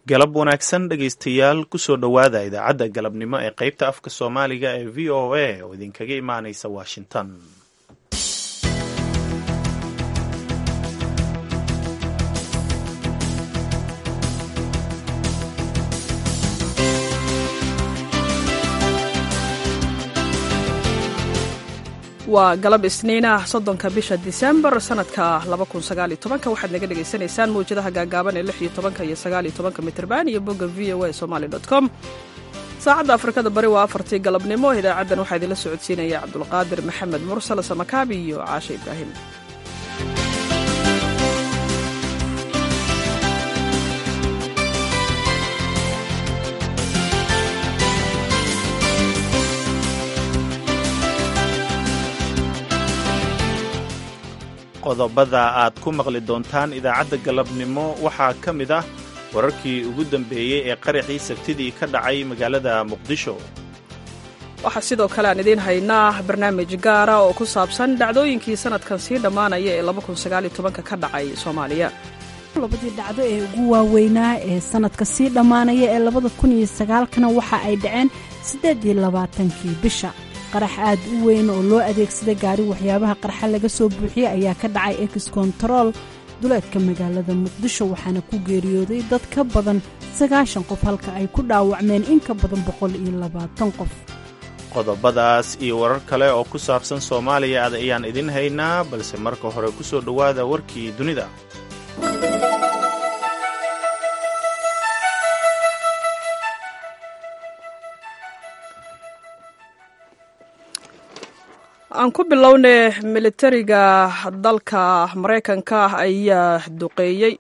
galab wanaagsan dhegaystayaal kusoo dhowaada idaacadda galabnimo ee qaybta afka soomaaliga ee v o a oo idinkaga imaanaysa washington waa galab isniinah soddonka bisha disembar sanadka waxaad naga dhegaysanaysaan mawjadaha gaagaaban ee iyo mitrban iyo bogga v o a somaly com saacadda afrikada bari waa afartii galabnimo idaacaddan waxaa idinla socodsiinaya cabdulqaadir maxamed mursal samakaabi iyo caashe ibraahim qodobada aad ku maqli doontaan idaacadda galabnimo waxaa ka mid ah wararkii ugu dambeeyey ee qaraxii sabtidii ka dhacay magaalada muqdisho waxaa sidoo kale aan idiin haynaa barnaamij gaara oo ku saabsan dhacdooyinkii sanadkan sii dhammaanaya ee ka dhacay soomaaliya labadii dhacdo ee ugu waaweynaa ee sanadka sii dhammaanaya ee labada kun iyo sagaalkana waxa ay dhaceen siddeed iyo labaatankii bisha qarax aad u weyn oo loo adeegsada gaari waxyaabaha qarxa laga soo buuxiyey ayaa ka dhacay ex kontarool duleedka magaalada muqdisho waxaana ku geeriyooday dad ka badan sagaashan qof halka ay ku dhaawacmeen in ka badan boqol iyo labaatan qof qodobadaas iyo warar kale oo ku saabsan soomaaliya ad ayaan idin haynaa balse marka hore ku soo dhowaada warkii dunida aan ku bilowne militariga dalka maraykanka ayaa duqeeyey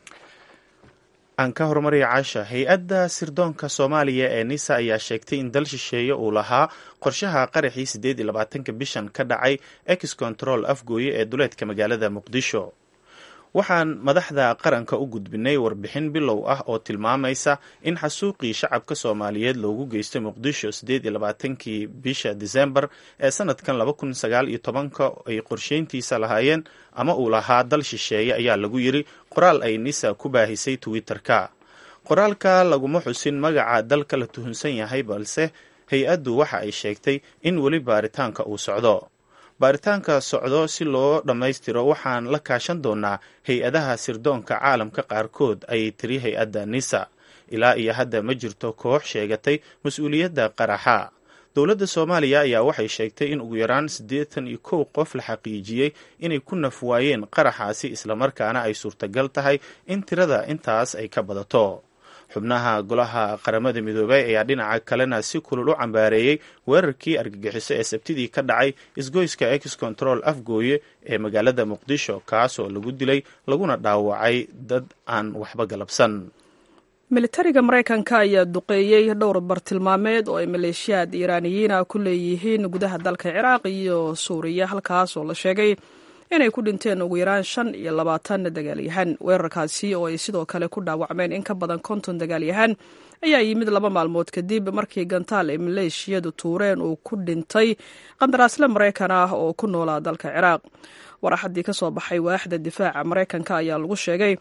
aan ka horumaraya caasha hay-adda sirdoonka soomaaliya ee nisa ayaa sheegtay in dal shisheeye uu lahaa qorshaha qaraxii siddeed iyo labaatanka bishan ka dhacay ex control afgooye ee duleedka magaalada muqdisho waxaan madaxda qaranka u gudbinay warbixin bilow ah oo tilmaamaysa in xasuuqii shacabka soomaaliyeed loogu geystay muqdisho siddeed iyo labaatankii bisha disembar ee sanadkan laba kun sagaal iyo tobanka ay qorsheyntiisa lahaayeen ama uu lahaa dal shisheeye ayaa lagu yiri qoraal ay nisa ku baahisay twitter-ka qoraalka laguma xusin magaca dalka la tuhunsan yahay balse hay-addu waxa ay sheegtay in weli baaritaanka uu socdo baaritaanka socdo si loo dhammaystiro waxaan la kaashan doonaa hay-adaha sirdoonka caalamka qaarkood ayay tiri hay-adda nisa ilaa iyo hadda ma jirto koox sheegatay mas-uuliyadda qaraxa dowladda soomaaliya ayaa waxay sheegtay in ugu yaraan siddeetan iyo kow qof la xaqiijiyey inay ku naf waayeen qaraxaasi islamarkaana ay suurtagal tahay in tirada intaas ay ka badato xubnaha golaha qaramada midoobay ayaa dhinaca kalena si kulul u cambaareeyey weerarkii argagixiso ee sabtidii ka dhacay isgoyska ex control afgooye ee magaalada muqdisho kaasoo lagu dilay laguna dhaawacay dad aan waxba galabsan militariga maraykanka ayaa duqeeyey dhowr bartilmaameed oo ay maleeshiyaad iiraaniyiina ku leeyihiin gudaha dalka ciraaq iyo suuriya halkaas oo la sheegay inay ku dhinteen ugu yaraan shan iyo labaatan dagaalyahan weerarkaasi oo ay sidoo kale ku dhaawacmeen in ka badan konton dagaalyahan ayaa yimid laba maalmood kadib markii gantaal ay maleeshiyadu tuureen uu ku dhintay qandaraasle maraykan ah oo ku noolaa dalka ciraaq waraxadii ka soo baxay waaxda difaaca maraykanka ayaa lagu sheegay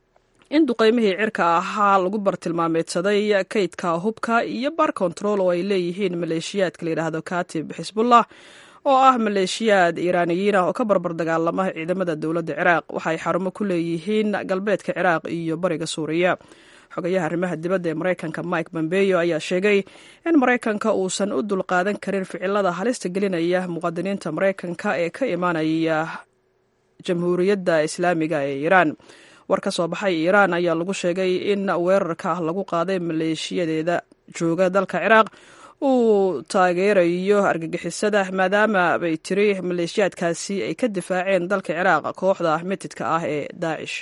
in duqeymihii cirka ahaa lagu bartilmaameedsaday kaydka hubka iyo bar control oo ay leeyihiin maleeshiyaadka layidhaahdo katib xisbullah oo ah maleeshiyaad iiraaniyiin ah oo ka barbar dagaalama ciidamada dowladda ciraaq waxaay xarumo ku leeyihiin galbeedka ciraaq iyo bariga suuriya xogayaha arrimaha dibadda ee maraykanka mike bombeyo ayaa sheegay in maraykanka uusan u dulqaadan karin ficilada halista gelinaya muqadiniinta maraykanka ee ka imaanaya jamhuuriyadda islaamiga ee iiraan war ka soo baxay iiraan ayaa lagu sheegay in weerarka lagu qaaday maleeshiyadeeda jooga dalka ciraaq uu taageerayo argagixisada maadaama bay tiri maleeshiyaadkaasi ay ka difaaceen dalka ciraaq kooxda mitidka ah ee daacish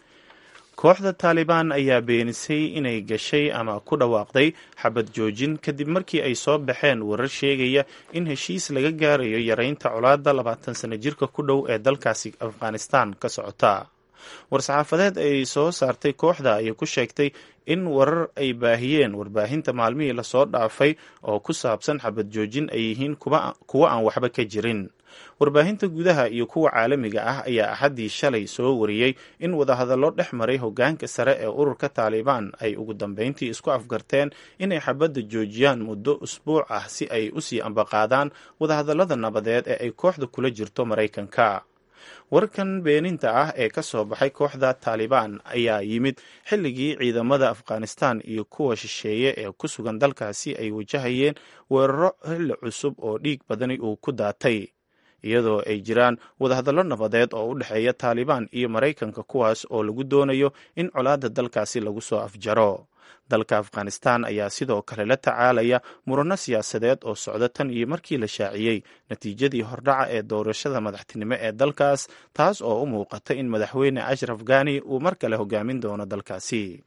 kooxda taalibaan ayaa beenisay inay gashay ama ku dhawaaqday xabad joojin kadib markii ay soo baxeen warar sheegaya in heshiis laga gaarayo yareynta colaadda labaatan sano jirka ku dhow ee dalkaasi afghanistan ka socota war-saxaafadeed ay soo saartay kooxda ayay ku sheegtay in warar ay baahiyeen warbaahinta maalmihii lasoo dhaafay oo ku saabsan xabad joojin ay yihiin kuwo aan waxba ka jirin warbaahinta gudaha iyo kuwa caalamiga ah ayaa axaddii shalay soo wariyey in wadahadallo dhex maray hoggaanka sare ee ururka taalibaan ay ugu dambeyntii isku afgarteen inay xabadda joojiyaan muddo usbuuc ah si ay usii ambaqaadaan wadahadallada nabadeed ee ay kooxda kula jirto maraykanka warkan beeninta ah ee ka soo baxay kooxda taalibaan ayaa yimid xilligii ciidamada afghanistan iyo kuwa shisheeye ee ku sugan dalkaasi ay wajahayeen weeraro xilli cusub oo dhiig badani uu ku daatay iyadoo ay jiraan wadahadallo nabadeed oo u dhexeeya taalibaan iyo maraykanka kuwaas oo lagu doonayo in colaadda dalkaasi lagu soo afjaro dalka afghanistan ayaa sidoo kale la tacaalaya murano siyaasadeed oo socda tan iyo markii la shaaciyey natiijadii hordhaca ee doorashada madaxtinimo ee dalkaas taas oo u muuqata in madaxweyne ashraf ghani uu mar kale hogaamin doono dalkaasi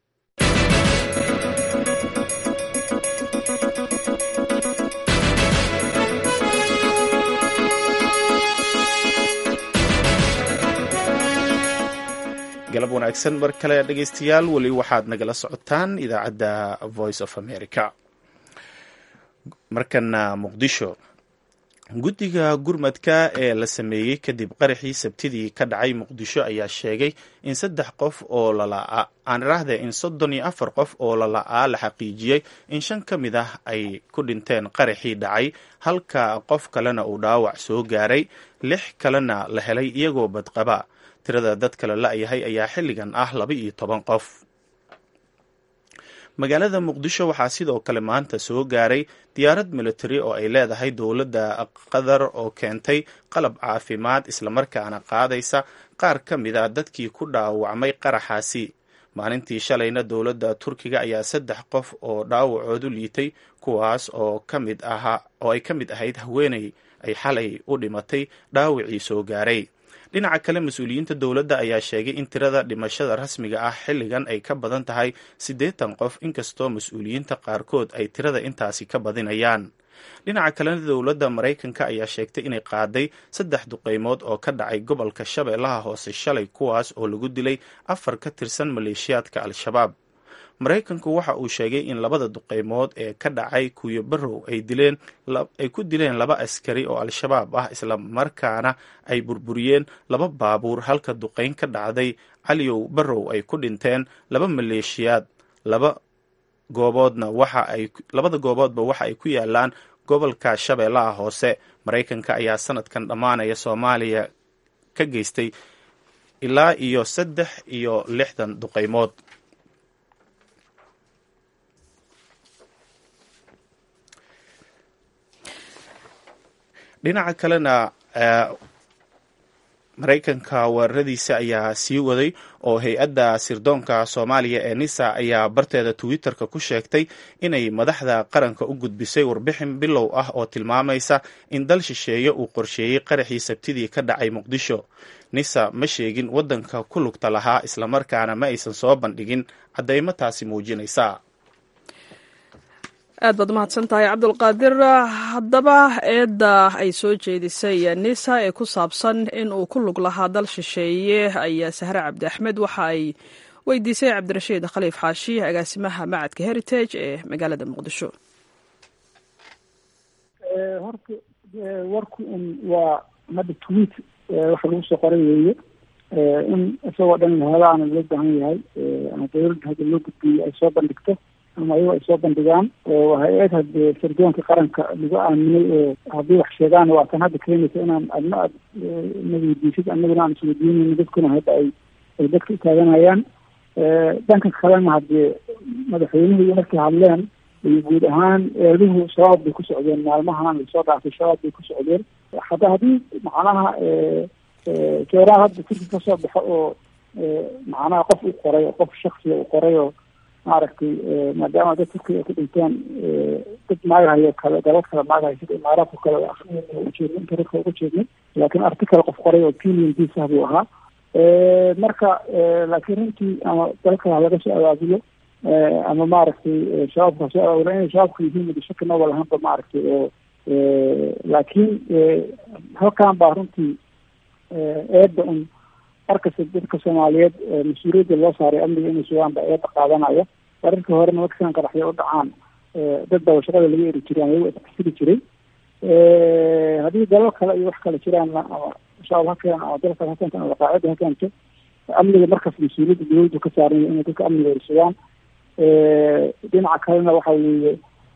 galab wanaagsan mar kale dhegeystayaal weli waxaad nagala socotaan idaacadda voice of america markana muqdisho guddiga gurmadka ee la sameeyey kadib qaraxii sabtidii ka dhacay muqdisho ayaa sheegay in saddex qof oo lalaa aan iraahde in soddon iyo afar qof oo lala'aa la xaqiijiyey in shan ka mid ah ay ku dhinteen qaraxii dhacay halka qof kalena uu dhaawac soo gaaray lix kalena la helay iyagoo badqaba tirada dad kale la-yahay ayaa xilligan ah laba iyo toban qof magaalada muqdisho waxaa sidoo kale maanta soo gaaray diyaarad military oo ay leedahay dowladda qatar oo keentay qalab caafimaad islamarkaana qaadaysa qaar ka mid a dadkii ku dhaawacmay qaraxaasi maalintii shalayna dowladda turkiga ayaa saddex qof oo dhaawacoodu liitay kuwaas oo ka mid ahaa oo ay ka mid ahayd haweeney ay xalay u dhimatay dhaawacii soo gaaray dhinaca kale mas-uuliyiinta dowladda ayaa sheegay in tirada dhimashada rasmiga ah xilligan ay ka badan tahay siddeetan qof inkastoo mas-uuliyiinta qaarkood ay tirada intaasi ka badinayaan dhinaca kalena dowladda maraykanka ayaa sheegtay inay qaaday saddex duqeymood oo ka dhacay gobolka shabeellaha hoose shalay kuwaas oo lagu dilay afar ka tirsan maleeshiyaadka al-shabaab maraykanku waxa uu sheegay in labada duqeymood ee ka dhacay kuyo barow ay dileen ay ku dileen laba askari oo al-shabaab ah isla markaana ay burburiyeen laba baabuur halka duqeyn ka dhacday caliyow barow ay ku dhinteen laba maleeshiyaad laba gooboodna waxa ay labada gooboodba waxa ay ku yaalaan gobolka shabeellaha hoose maraykanka ayaa sanadkan dhammaanaya soomaaliya ka geystay ilaa iyo saddex iyo lixdan duqeymood dhinaca kalena maraykanka weeraradiisa ayaa sii waday oo hay-adda sirdoonka soomaaliya ee nisa ayaa barteeda twitter-ka ku sheegtay inay madaxda qaranka u gudbisay warbixin bilow ah oo tilmaamaysa in dal shisheeye uu qorsheeyey qaraxii sabtidii ka dhacay muqdisho nisa ma sheegin waddanka ku lugta lahaa islamarkaana ma aysan soo bandhigin caddeymo taasi muujinaysa aad baad umahadsan tahay cabdulqaadir haddaba eedda ay soo jeedisay nisa ee ku saabsan in uu ku lug lahaa dal shisheeye ayaa sahre cabdi axmed waxa ay weydiisay cabdirashiid khaliif xaashi agaasimaha macadka heritage ee magaalada muqdisho horta warku un waa hadda tweet waxa lagu soo qoray weeye in isagoo dhan lahadaana loo baahan yahay ama dawladda hadda loo gudbiyey ay soo bandhigto ama ayago ay soo bandhigaan oo hay-ad hadee sirdoonka qaranka lagu aaminay oo haddii wax sheegaan waa tan hadda keenaysa inaan adna aad na weydiisid anaguna aan isweydiinayno dadkuna hadda ay ay dadka utaaganayaan dhanka kalena haddee madaxweynuhu iyo markay hadleen iyo guud ahaan eeduhu shabaab bay ku socdeen maalmahan lasoo dhaafay shabaab bay ku socdeen hadda haddii macnaha jeeraha hadda turki kasoo baxo oo macnaha qof u qoray qof shaksiga u qoray oo maaragtay maadaama dad turkiga ay ku dhinteen dad maagahayo kale dalad kale maagahayo sida imaaraadka kale ujeedna inta dadka uga jeednay laakiin article qof qoray oo opinion piece ah buu ahaa marka laakiin runtii ama dalka laga soo abaabulo ama maaragtay shabaabka soo abaabulo inay shabaabka yihiin madashaki noba lahaanba maaragtay oo laakiin halkan baa runtii eedda un markasta dadka soomaaliyeed mas-uuliyadda loo saaray amniga inay sugaan baa eedda qaadanaya wararkii horena markisan qaraxyo u dhacaan dad baa shaqada laga eri jiray ama iyago isxasili jiray haddii dalal kale iyo wax kale jiraanna ama shabaab ha keeno ama dalal kale ha keento ama alqaacida ha keento amniga markaas mas-uuliyadda dawladdu ka saaranya inay dadka amniga ersadaan dhinaca kalena waxa weeye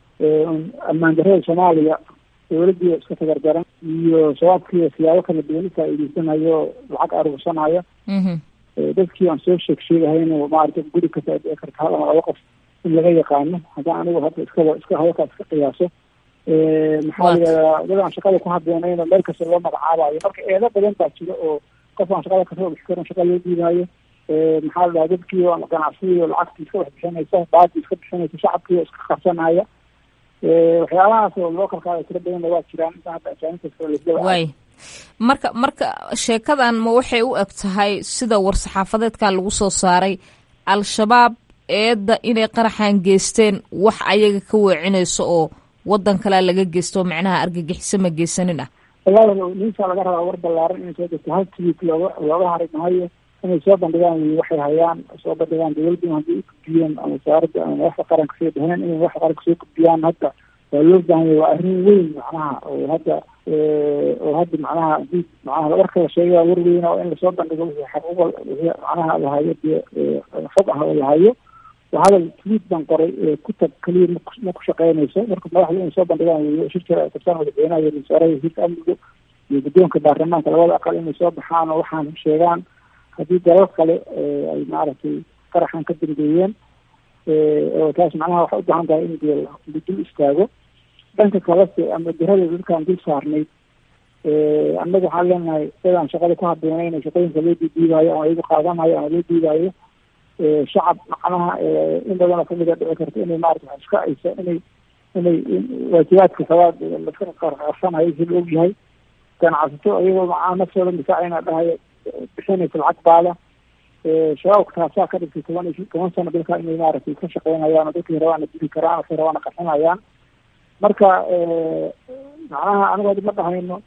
ammaan darrada soomaaliya dawladdii iska tagardaran iyo shabaabkii siyaabo kala duwan ufaa'iideysanayo lacag aruursanayo dadkii aan soo sheeg sheegahayno maarata guri kasta ay dhici karta hal ama laba qof in laga yaqaano haddaan anigu hadda iskaba iska hadalkaa iska qiyaaso maxaa la yidhahdaa dad aan shaqada ku habeynayno meel kasta loo magacaabayo marka eedo badan baa jira oo qof aan shaqada kasoo bixi karin shaqa loo dhiibaayo maxaa la dhahaa dadkii oo ganacsigii oo lacagtii iska wax bixinaysa baadii iska bixinaysa shacabkii oo iska qabsanaya waxyaabahaas oo loo kalkaada tiro badanna waa jiraan inta hadda ajaanibta kale lasdaba waay marka marka sheekadan ma waxay u eg tahay sida war-saxaafadeedka lagu soo saaray al-shabaab eedda inay qaraxan geysteen wax ayaga ka weecinayso oo wadan kalea laga geysto oo macnaha argagixiso ma geysanin ah wallahi ninka laga rabaa war ballaaran inay soo degto hal tweet looga looga hari mahayo inay soo bandhigaan wy waxay hayaan soo bandhigaan dawladdu haddii ugudbiyeen ama wasaaradda ama madaxda qaranka soo dheheen inay madaxda qaranka soo gudbiyaan hadda waa loo baahanya waa arrin weyn macnaha oo hadda oo hadda macnaha hadii macnaha warka la sheegay waa war weyna oo in lasoo bandhigo wixii xaquuqa wixii macnaha lahayo dee xog ah oo lahayo waa hadal tweet baan qoray kutab keliya mak ma ku shaqeynayso marka madaxda inay soo bandhigaan wey shir jira ay qabtaan madaxweynaha iyo wasaaraha wasiirka amniga iyo guddoonka baarlamaanka labada aqal inay soo baxaan oo waxaan sheegaan haddii dalal kale ay maaragtay qaraxan ka dambeeyeen oo taas macnaha waxay u baahan tahay in dee la dul istaago dhanka kalese ama dirada dadkaan dul saarnayd annaga waxaan leenahay dadaan shaqada ku habeenayna shaqooyinka loo diidiibayo ama iyagu qaadanayo ama loo diidayo shacab macnaha in badanoo kamid a dhici karta inay maarata wax iska aysa inay inay waajibaadka sabaad laska qarsanayo si la og yahay ganacsato iyagoo macnaha naftooda difaacayna dhahayo bixinaysa lacag baada shabaabka taasaa ka dhigtay toban iyo toban sano dalka inay maaragtay ka shaqeynayaan oo dadkii rabaana dili karaan dadkii rabaana qarxinayaan marka macnaha anigu hadda ma dhahayno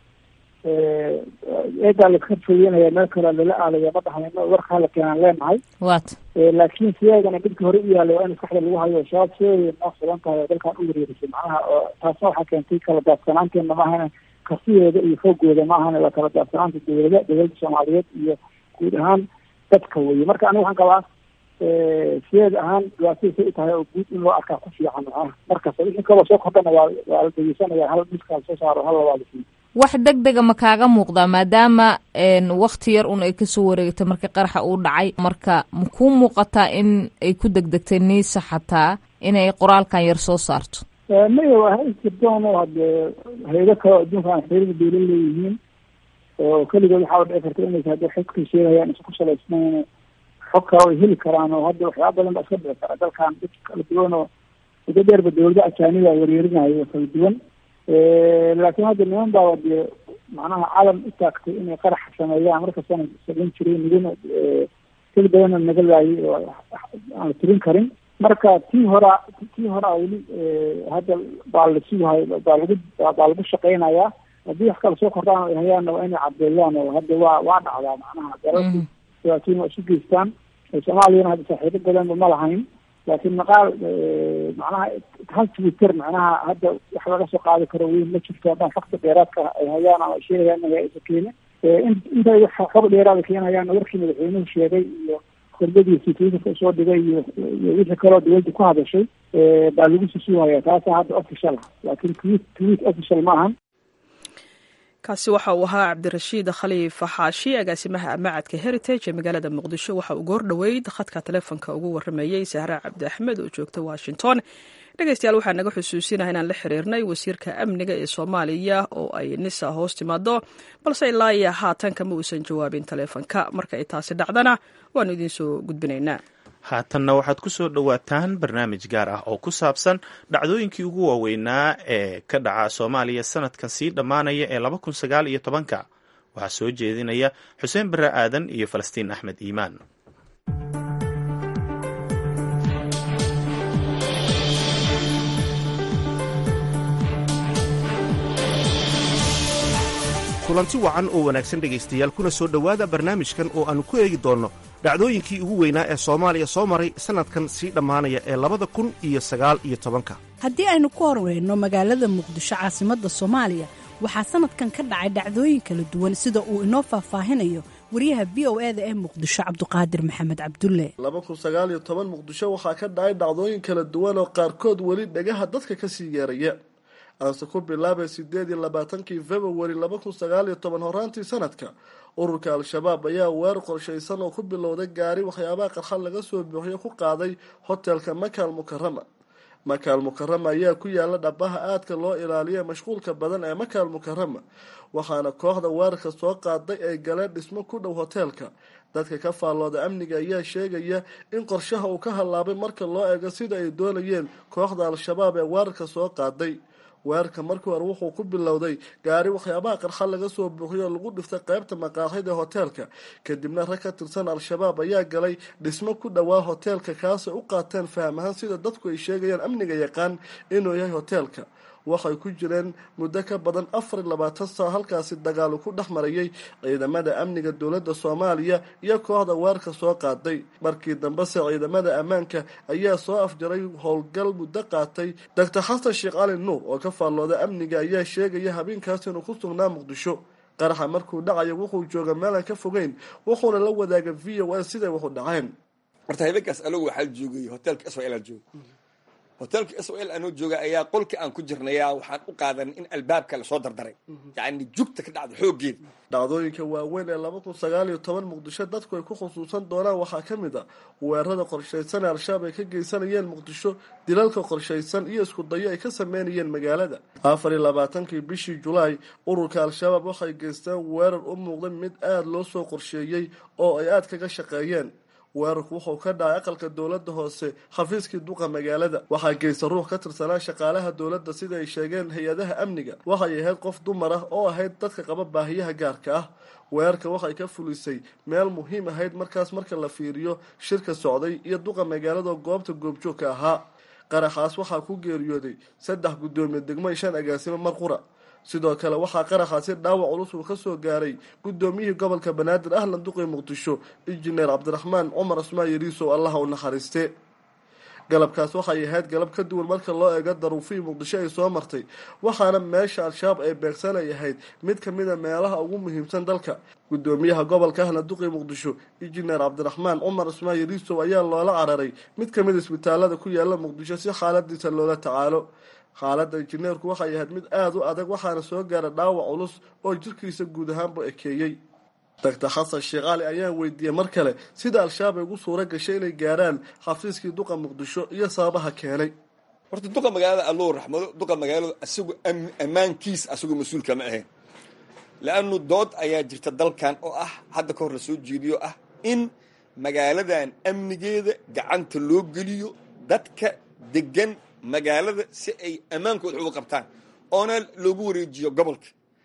eedaa laska fogeynaya meel kale lala aalaya ma dhahayno warka hala keenaan leenahay wat laakiin sideedana dadki hore u yaallay waa in maskaxda lagu hayo shabaab sideeday noo sugan tahay oo dalkan u wareerisay macnaha oo taasna waxaa keentay kala daadsanaanteena maahana kartidooda iyo foogooda maahana waa kala daadsanaanta dawlada dawladda soomaaliyeed iyo guud ahaan dadka weye marka aniga waxaan qabaa sideed ahaan dhibaatadiisay u tahay oo guud in loo arkaa ku fiican macnaha markasta wixii kaloo soo kordhana waa waa la dhegeysanaya hal miskaal soo saaro hal labaad siin wax deg dega ma kaaga muuqdaa maadaama wakti yar un ay kasoo wareegtay markii qaraxa uu dhacay marka ma kuu muuqataa in ay ku degdegtay niisa xataa inay qoraalkan yar soo saarto maya waa hay jirdoon oo hadee hayado kaleo adduunka aan xiriir dawla leeyihiin oo keligood waxaa dhici karta inaysa hadda xogkay sheegayaan isa ku salaysnayn xog kale ay heli karaan oo hadda waxyaaba badan baa iska dhici kara dalkan dad kala duwan oo muddo dheerba dawlada ajaaniba weeryeerinayo kala duwan laakiin hadda niman baa dee macnaha calam u taagtay inay qarax sameeyaan markastana samayn jiray nigana keli badanna naga laayay oo aan la tirin karin marka tii horaa tii horaa weli hadda baa la sugahay baa lagu baa lagu shaqeynayaa haddii wax kale soo kordhaan ay hayaanna waa inay caddeeyaan oo hadda waa waa dhacdaa macnaha dalalku dhibaatooyin waa isu geystaan soomaaliyana hadda saaxiibo badanba ma lahayn laakiin maqaal macnaha hal twitter macnaha hadda wax laga soo qaadi karo weyn ma jirto haddaan fakta dheeraadka ay hayaan ama ay sheegayaan inay isa keene intay xog dheeraada keenayaan warkii madaxweynuhu sheegay iyo khudbadiisii twitterka usoo dhigay iyo iyo wixii kaloo dawladda ku hadashay baa lagu susuuhaya taasa hadda official ah laakiin tweet tweet official ma ahan kaasi waxa uu ahaa cabdirashiid khaliif xaashi agaasimaha macadka heritage ee magaalada muqdisho waxa uu goor dhoweyd khadka taleefonka ugu warameeyey sahra cabdi axmed oo joogta washington dhegeystayaal waxaa naga xusuusinaha inaan la xiriirnay wasiirka amniga ee soomaaliya oo ay nisa hoos timaado balse ilaa iyo haatan kama uusan jawaabin taleefonka marka ay taasi dhacdana waanu idiin soo gudbinaynaa haatanna waxaad ku soo dhowaataan barnaamij gaar ah oo ku saabsan dhacdooyinkii ugu waaweynaa ee ka dhaca soomaaliya sanadkan sii dhammaanaya ee laba kun sagaal iyo tobanka waxaa soo jeedinaya xuseen bare aadan iyo falastiin axmed iimaan kulanti wacan oo wanaagsan dhegaystayaal kuna soo dhowaada barnaamijkan oo aannu ku eegi doonno dhacdooyinkii ugu weynaa ee soomaaliya soo maray sannadkan sii dhammaanaya ee labada kun iyo sagaal iyo tobanka haddii aynu ku horweyno magaalada muqdisho caasimadda soomaaliya waxaa sannadkan ka dhacay dhacdooyin kala duwan sida uu inoo faahfaahinayo wariyaha v o e da ee muqdisho cabduqaadir maxamed cabdulle laba kun sagaal iyo toban muqdisho waxaa ka dhacay dhacdooyin kala duwan oo qaarkood weli dhagaha dadka kasii yeeraya aanse ku bilaabay sideed iyo labaatankii februari laba kun sagaal iyo toban horaantii sanadka ururka al-shabaab ayaa weer qorshaysan oo ku bilowday gaari waxyaabaha qarxad laga soo buuxiyo ku qaaday hotelka makaal mukarama makaal mukarama ayaa ku yaala dhabaha aadka loo ilaaliya mashquulka badan ee makaal mukarama waxaana kooxda weerarka soo qaaday ay galeen dhismo ku dhow hoteelka dadka ka faallooda amniga ayaa sheegaya in qorshaha uu ka hallaabay marka loo eego sida ay doonayeen kooxda al-shabaab ee weerarka soo qaaday weerarka markii hore wuxuu ku bilowday gaari waxyaabaha qarxad laga soo buuxiyo oo lagu dhiftay qaybta maqaaxida hoteelka kadibna rag ka tirsan al-shabaab ayaa galay dhismo ku dhowaa hoteelka kaasay u qaateen fahmahaan sida dadku ay sheegayaan amniga yaqaan inuu yahay hoteelka waxay ku jireen muddo ka badan afar iyo labaatan sano halkaasi dagaalu ku dhex marayay ciidamada amniga dowladda soomaaliya iyo kooxda weerarka soo qaaday markii dambese ciidamada ammaanka ayaa soo afjaray howlgal muddo qaatay doctor xasan sheekh cali nuur oo ka faallooda amniga ayaa sheegaya habeenkaas inuu ku sugnaa muqdisho qaraxa markuu dhacayo wuxuu jooga meelaan ka fogeyn wuxuuna la wadaaga v o a siday waxu dhaceen horta habeenkaas anagu waxaa joogay hotelka sl jooga hotelka s o l anoo jooga ayaa qolka aan ku jirnaya waxaan u qaadan in albaabka lasoo dardaray yacni jugta ka dhacda xooggeeda dhacdooyinka waaweyn ee laba kun sagaal iyo toban muqdisho dadku ay ku khusuusan doonaan waxaa ka mid a weerarada qorshaysan ee al-shabaab ay ka geysanayeen muqdisho dilalka qorshaysan iyo isku dayo ay ka sameynayeen magaalada afar iyo labaatankii bishii julaay ururka al-shabaab waxay geysteen weerar u muuqday mid aada loo soo qorsheeyey oo ay aada kaga shaqeeyeen weerarku wuxuu ka dhacay aqalka dowladda hoose xafiiskii duqa magaalada waxaa geysta ruux ka tirsanaa shaqaalaha dowladda sida ay sheegeen hay-adaha amniga waxay ahayd qof dumar ah oo ahayd dadka qaba baahiyaha gaarka ah weerarka waxay ka fulisay meel muhiim ahayd markaas marka la fiiriyo shirka socday iyo duqa magaalada goobta goobjoogka ahaa qaraxaas waxaa ku geeriyooday saddex guddoomiye degmo shan agaasimo mar qura sidoo kale waxaa qaraxaasi dhaawac culus uu ka soo gaaray guddoomiyihii gobolka banaadir ahlan duqii muqdisho injineer cabdiraxmaan cumar cusmaan yariisow allaha u naxariiste galabkaas waxay ahayd galab ka duwan marka loo eego daruufihii muqdisho ay soo martay waxaana meesha al-shabaab ay beegsanay ahayd mid ka mid a meelaha ugu muhiimsan dalka guddoomiyaha gobolka ahlan duqii muqdisho injineer cabdiraxmaan cumar cusmaan yariisow ayaa loola cararay mid ka mid isbitaalada ku yaala muqdisho si xaaladiisa loola tacaalo xaaladda injineerku waxay ahayd mid aada u adag waxaana soo gaara dhaawac culus oo jirkiisa guud ahaanba ekeeyey doctor xasan sheekh cali ayaan weydiiyey mar kale sida al-shabaab ay ugu suura gashay inay gaaraan xafiiskii duqa muqdisho iyo sababaha keenay horta duqa magaalada allou raxmado duqa magaaladu isagu ammaankiis asagoo mas-uulka ma ahayn la-anu dood ayaa jirta dalkan oo ah hadda ka hor la soo jeediyo ah in magaaladan amnigeeda gacanta loo geliyo dadka degan magaalada si ay ammaankooda uga qabtaan oona loogu wareejiyo gobolka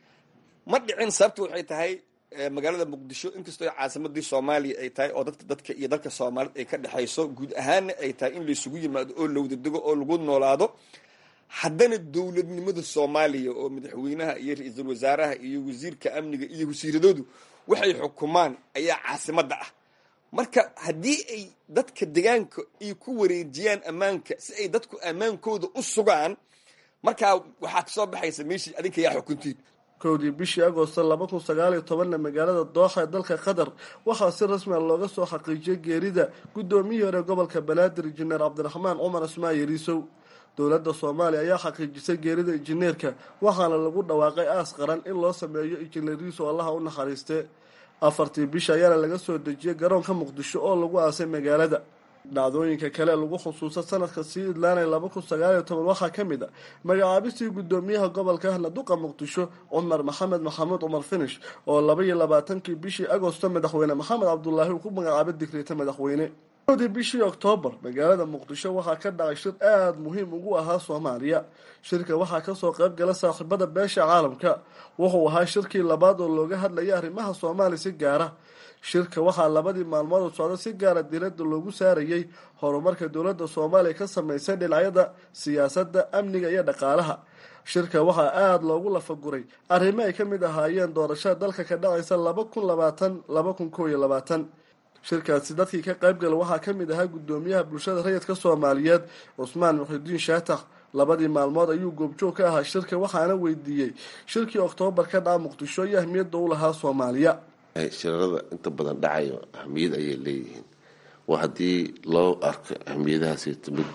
ma dhicin sababta waxay tahay magaalada muqdisho inkastoo caasimadii soomaaliya ay tahay oo dadka dadka iyo dalka soomaaliyed ay ka dhexayso guud ahaanna ay tahay in laysugu yimaado oo lawdadego oo lagu noolaado haddana dowladnimada soomaaliya oo madaxweynaha iyo ra-iisul wasaaraha iyo wasiirka amniga iyo wasiiradoodu waxay xukumaan ayaa caasimadda ah marka haddii ay dadka degaanka ay ku wareejiyaan ammaanka si ay dadku ammaankooda u sugaan markaa waxaa kasoo baxaysa meeshii adinka yaa xukuntiin kowdii bishii agoosto laba kun sagaal iyo tobanna magaalada dooxa ee dalka qatar waxaa si rasmiga looga soo xaqiijiyay geerida guddoomiyihii hore gobolka banaadir injineer cabdiraxmaan cumar cusmaan yariisow dowladda soomaaliya ayaa xaqiijisay geerida injineerka waxaana lagu dhawaaqay aas qaran in loo sameeyo injineer yariisow allaha u naxariiste afartii bisha ayaana laga soo dejiyay garoonka muqdisho oo lagu aasay magaalada dhacdooyinka kale lagu xusuusta sanadka sii idlaanaya laba kun sagaal iyo toban waxaa ka mid a magacaabistii guddoomiyaha gobolka ahna duqa muqdisho cumar maxamed maxamuud cumar finish oo laba iyo labaatankii bishii agosto madaxweyne maxamed cabdulaahi uu ku magacaabay digriita madaxweyne di bishii oktoobar magaalada muqdisho waxaa ka dhacay shir aada muhiim ugu ahaa soomaaliya shirka waxaa kasoo qayb gala saaxiibada beesha caalamka wuxuu ahaa shirkii labaad oo looga hadlayay arrimaha soomaaliya si gaara shirka waxaa labadii maalmood oo socda si gaara diiradda loogu saarayey horumarka dowladda soomaaliya ka sameysay dhinacyada siyaasadda amniga iyo dhaqaalaha shirka waxaa aada loogu lafaguray arrimo ay ka mid ahaayeen doorashada dalka ka dhacaysa laba kun labaatan laba kun koo iyo labaatan shirkaasi dadkii ka qaybgala waxaa ka mid ahaa guddoomiyaha bulshada rayidka soomaaliyeed cusmaan muxidiin shaatax labadii maalmood ayuu goobjoog ka ahaa shirka waxaana weydiiyey shirkii oktoobar ka dhaca muqdisho iyo ahmiyadda u lahaa soomaaliya shirarada inta badan dhacayo ahmiyad ayay leeyihiin waa haddii loo arko ahmiyadahaasi mid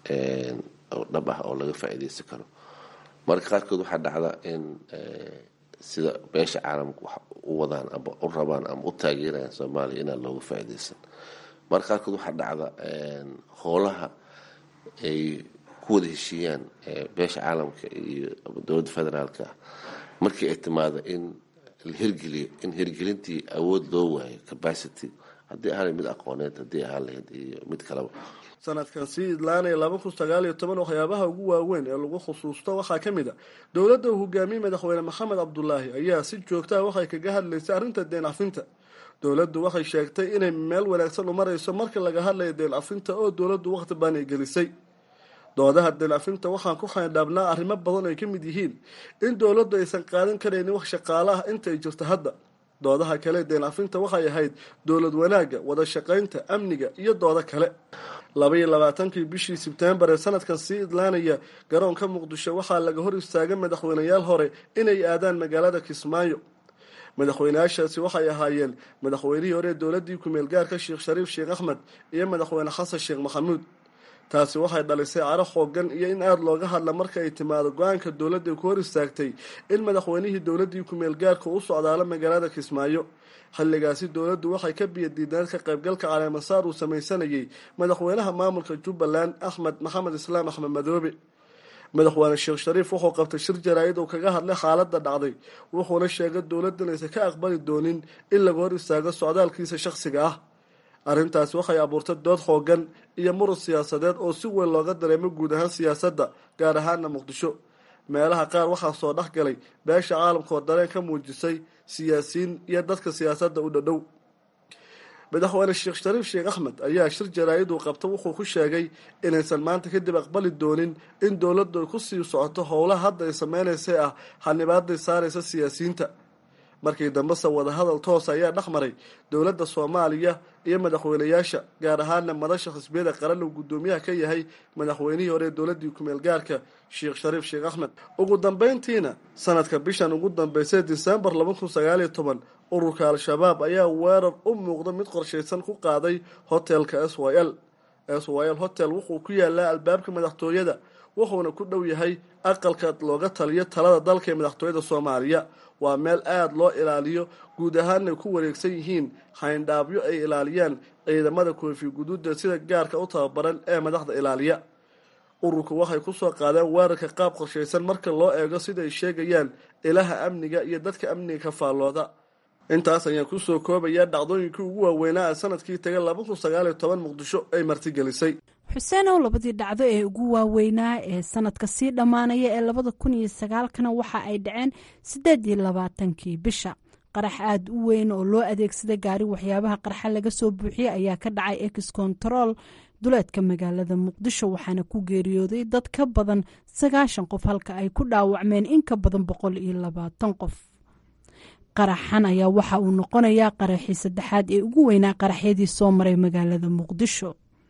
dhab ah oo laga faa-iideysan karo marka qaarkood waxaa dhacda in sida beesha caalamka wax u wadaan ama u rabaan ama u taageerayaan soomaaliya inaan looga faa-iideysan marka qaarkood waxaa dhacda howlaha ay ku wada heshiiyaan beesha caalamka iyo dowladda federaalka ah markii ay timaado in la hirgeliyo in hirgelintii awood loo waayo capacity haddii ahaan mid aqooneed haddii ahaan lahayd iyo mid kaleba sanadkan sii idlaanaya laba kun sagaal iyo toban waxyaabaha ugu waaweyn ee lagu khusuusto waxaa ka mid a dowladda uu hogaamiyey madaxweyne maxamed cabdulaahi ayaa si joogtaha waxay kaga hadlaysay arrinta deen cafinta dowladdu waxay sheegtay inay meel wanaagsan u marayso marka laga hadlayo deen cafinta oo dowladdu waqti baan ay gelisay doodaha deen cafinta waxaan ku xaydhaabnaa arrimo badan ay ka mid yihiin in dowladdu aysan qaadan karaynin wax shaqaale ah inta ay jirto hadda doodaha kale deen cafinta waxay ahayd dowlad wanaagga wada shaqaynta amniga iyo doodo kale labaiyo labaatankii bishii sebtembar ee sanadkan sii idlaanaya garoonka muqdisho waxaa laga hor istaagay madaxweyneyaal hore inay aadaan magaalada kismaayo madaxweyneyaashaasi waxay ahaayeen madaxweynihii hore ee dowladii kumeel gaarka sheekh shariif sheekh axmed iyo madaxweyne xasan sheekh maxamuud taasi waxay dhalisay caro xoogan iyo in aada looga hadla marka ay timaado go-aanka dowladda ku hor istaagtay in madaxweynihii dowladii kumeel gaarka u socdaalo magaalada kismaayo xilligaasi dowladdu waxay ka biyadiidneed ka qaybgalka caleemasaar uu samaysanayay madaxweynaha maamulka jubbaland axmed maxamed islaam axmed madoobe madaxweyne sheekh shariif wuxuu qabtay shir jaraa-id uu kaga hadlay xaaladda dhacday wuxuuna sheegay dowladdan aysan ka aqbali doonin in laga hor istaago socdaalkiisa shakhsiga ah arrintaasi waxay abuurtay dood xoogan iyo murug siyaasadeed oo si weyn looga dareemo guud ahaan siyaasadda gaar ahaana muqdisho meelaha qaar waxaa soo dhex galay beesha caalamka oo dareen ka muujisay siyaasiyiin iyo dadka siyaasadda u dhadhow madaxweyne sheekh shariif sheekh axmed ayaa shir jaraa-id uu qabta wuxuu ku sheegay inaysan maanta kadib aqbali doonin in dowladdu ay ku sii socoto howlaha hadda ay sameynaysay ah xanibaaday saaraysa siyaasiyiinta markii dambese wadahadal toos ayaa dhex maray dowladda soomaaliya iyo madaxweyneyaasha gaar ahaana madasha xisbiyada qaran uu guddoomiyaha ka yahay madaxweynihii hore ee dowladii kumeel gaarka sheekh shariif sheekh axmed ugu dambeyntiina sanadka bishan ugu dambeysay disembar laba kun sagaaliyo toban ururka al-shabaab ayaa weerar u muuqda mid qorshaysan ku qaaday hotelka s y l s y l hotel wuxuu ku yaalaa albaabka madaxtooyada wuxuuna ku dhow yahay aqalka looga taliyo talada dalka ee madaxtooyada soomaaliya waa meel aada loo ilaaliyo guud ahaanay ku wareegsan yihiin xayndhaabyo ay ilaaliyaan ciidamada koofi guduuda sida gaarka u tababaran ee madaxda ilaaliya ururku waxay kusoo qaadeen weerarka qaab qorshaysan marka loo eego sida ay sheegayaan ilaha amniga iyo dadka amniga ka faallooda intaas ayaan kusoo koobayaa dhacdooyinkii ugu waaweynaa ee sanadkii taga laba kun sagaaliyo toban muqdisho ay martigelisay xuseenow labadii dhacdo ee ugu waaweynaa ee sanadka sii dhammaanaya ee labada kun iyo sagaalkana waxa ay dhaceen siddeed iyo labaatankii bisha qarax aada u weyn oo loo adeegsaday gaari waxyaabaha qarxa laga soo buuxiyey ayaa ka dhacay ex control duleedka magaalada muqdisho waxaana ku geeriyooday dad ka badan sagaashan qof halka ay ku dhaawacmeen in ka badan boqol iyo labaatan qof qaraxan ayaa waxa uu noqonayaa qaraxii saddexaad ee ugu weynaa qaraxyadii soo maray magaalada muqdisho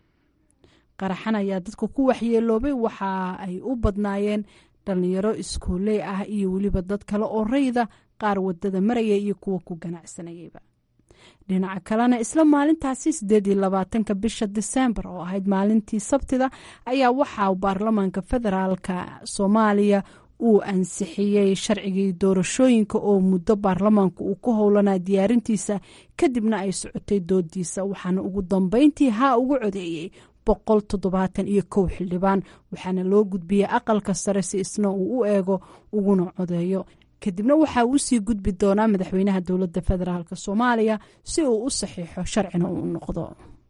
qaraxan ayaa dadka ku waxyeeloobay waxa ay u badnaayeen dhalinyaro iskooley ah iyo weliba dad kale oo rayda qaar wadada maraya iyo kuwa ku ganacsanayayba dhinaca kalena isla maalintaasi sideed iyo labaatanka bisha disembar oo ahayd maalintii sabtida ayaa waxaa baarlamaanka federaalka soomaaliya uu ansixiyey sharcigii doorashooyinka oo muddo baarlamaanka uu ku howlanaa diyaarintiisa kadibna ay socotay doodiisa waxaana ugu dambeyntii haa ugu codeeyey boqol toddobaatan iyo kow xildhibaan waxaana loo gudbiyey aqalka sare si isna uu u eego uguna codeeyo kadibna waxaa uu sii gudbi doonaa madaxweynaha dowladda federaalk soomaaliya si uu u saxiixo sharcina uu noqdo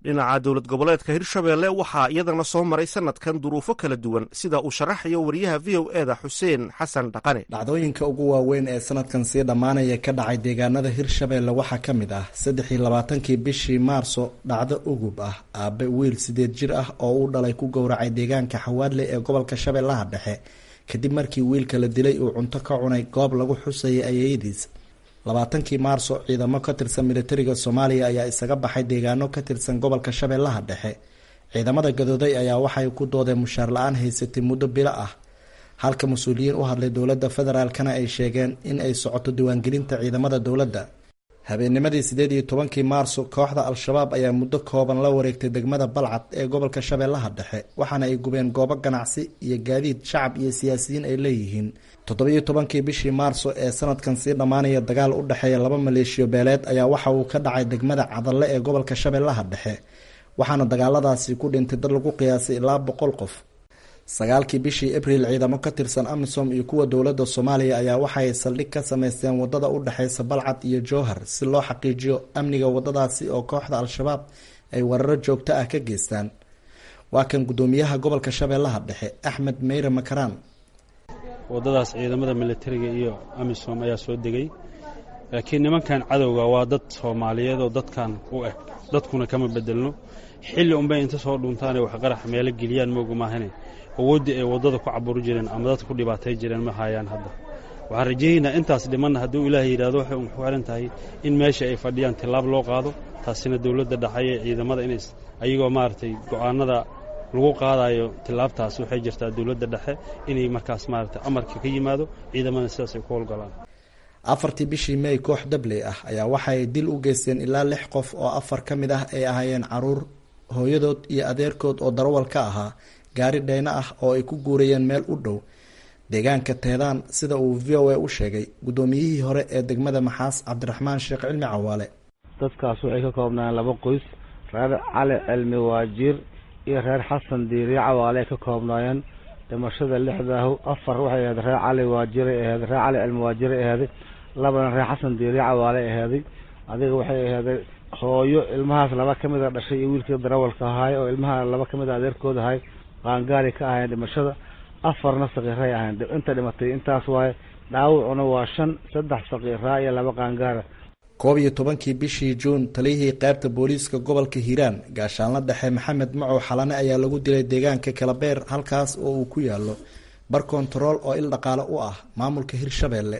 dhinaca dowlad goboleedka hirshabeelle waxaa iyadana soo maray sanadkan duruufo kala duwan sida uu sharaxayo wariyaha v o eda xuseen xasan dhaqane dhacdooyinka ugu waaweyn ee sanadkan sii dhammaanaya ka dhacay deegaanada hirshabeelle waxaa ka mid ah saddex iyo labaatankii bishii maarso dhacdo ugub ah aabe wiil sideed jir ah oo uu dhalay ku gowracay deegaanka xawaadle ee gobolka shabeellaha dhexe kadib markii wiilka la dilay uu cunto ka cunay goob lagu xusayay ayeyadiis labaatankii maarso ciidamo ka tirsan militariga soomaaliya ayaa isaga baxay deegaano ka tirsan gobolka shabeellaha dhexe ciidamada gadooday ayaa waxay ku doodeen mushaar la-aan haysatay muddo bilo ah halka mas-uuliyiin u hadlay dowladda federaalkana ay sheegeen in ay socoto diiwaangelinta ciidamada dowladda habeennimadii sideed iyo tobankii maarso kooxda al-shabaab ayaa muddo kooban la wareegtay degmada balcad ee gobolka shabeellaha dhexe waxaana ay gubeen goobo ganacsi iyo gaadiid shacab iyo siyaasiyiin ay leeyihiin toddobiyo tobankii bishii maarso ee sanadkan sii dhammaanaya dagaal u dhexeeya laba maleeshiyo beeleed ayaa waxa uu ka dhacay degmada cadalle ee gobolka shabeellaha dhexe waxaana dagaaladaasi ku dhintay dad lagu qiyaasay ilaa boqol qof sagaalkii bishii abriil ciidamo ka tirsan amisom iyo kuwa dowladda soomaaliya ayaa waxay saldhig ka sameysteen wadada u dhexeysa balcad iyo jowhar si loo xaqiijiyo amniga wadadaasi oo kooxda al-shabaab ay weeraro joogto ah ka geystaan waa kan guddoomiyaha gobolka shabeellaha dhexe axmed meyre makaraan waddadaas ciidamada militariga iyo amisom ayaa soo degay laakiin nimankan cadowga waa dad soomaaliyeed oo dadkan u eg dadkuna kama bedelno xilli unbay inta soo dhuntaane wax qarax meelo geliyaan mooga maahane awooddii ay waddada ku caburi jireen ama dadka ku dhibaatay jireen ma hayaan hadda waxaan rajayaynaa intaas dhimanna hadduu ilaahay yidhahdo waxay un ku xihan tahay in meesha ay fadhiyaan tillaab loo qaado taasina dowladda dhaxaye ciidamada in ayagoo maaragtay go'aanada lagu qaadayo tillaabtaas waxay jirtaa dowladda dhexe inay markaas maaragtay amarka ka yimaado ciidamada sidaas ay ku howlgalaan afartii bishii mey koox dabley ah ayaa waxaay dil u geysteen ilaa lix qof oo afar ka mid ah ay ahaayeen caruur hooyadood iyo adeerkood oo darawal ka ahaa gaari dheyno ah oo ay ku guurayeen meel u dhow deegaanka teedaan sida uu v o a u sheegay guddoomiyihii hore ee degmada maxaas cabdiraxmaan sheekh cilmi cawaale dadkaas waxay ka koobnayeen laba qoys reer cali cilmi waajiir iyo reer xasan diiriye cawaale ay ka koobnaayeen dhimashada lixdaahu afar waxay ahayd reer cali waajiray aheeday reer cali cilmi waajiray aheeday labana reer xasan diiriye cawaale aheeday adiga waxay aheeday hooyo ilmahaas laba ka mid a dhashay iyo wiilkii darawalka ahaay oo ilmaha laba ka mid a adeerkood ahay qaangaari ka ahayn dhimashada afarna sakiiray ahayn inta dhimatay intaas waaye dhaawacuna waa shan saddex sakiiraa iyo laba qaangaara koob iyo tobankii bishii juun taliyihii qaybta booliiska gobolka hiiraan gaashaanla dhexe maxamed macow xalane ayaa lagu dilay deegaanka kalabeer halkaas oo uu ku yaalo bar kontarool oo il dhaqaale u ah maamulka hirshabeelle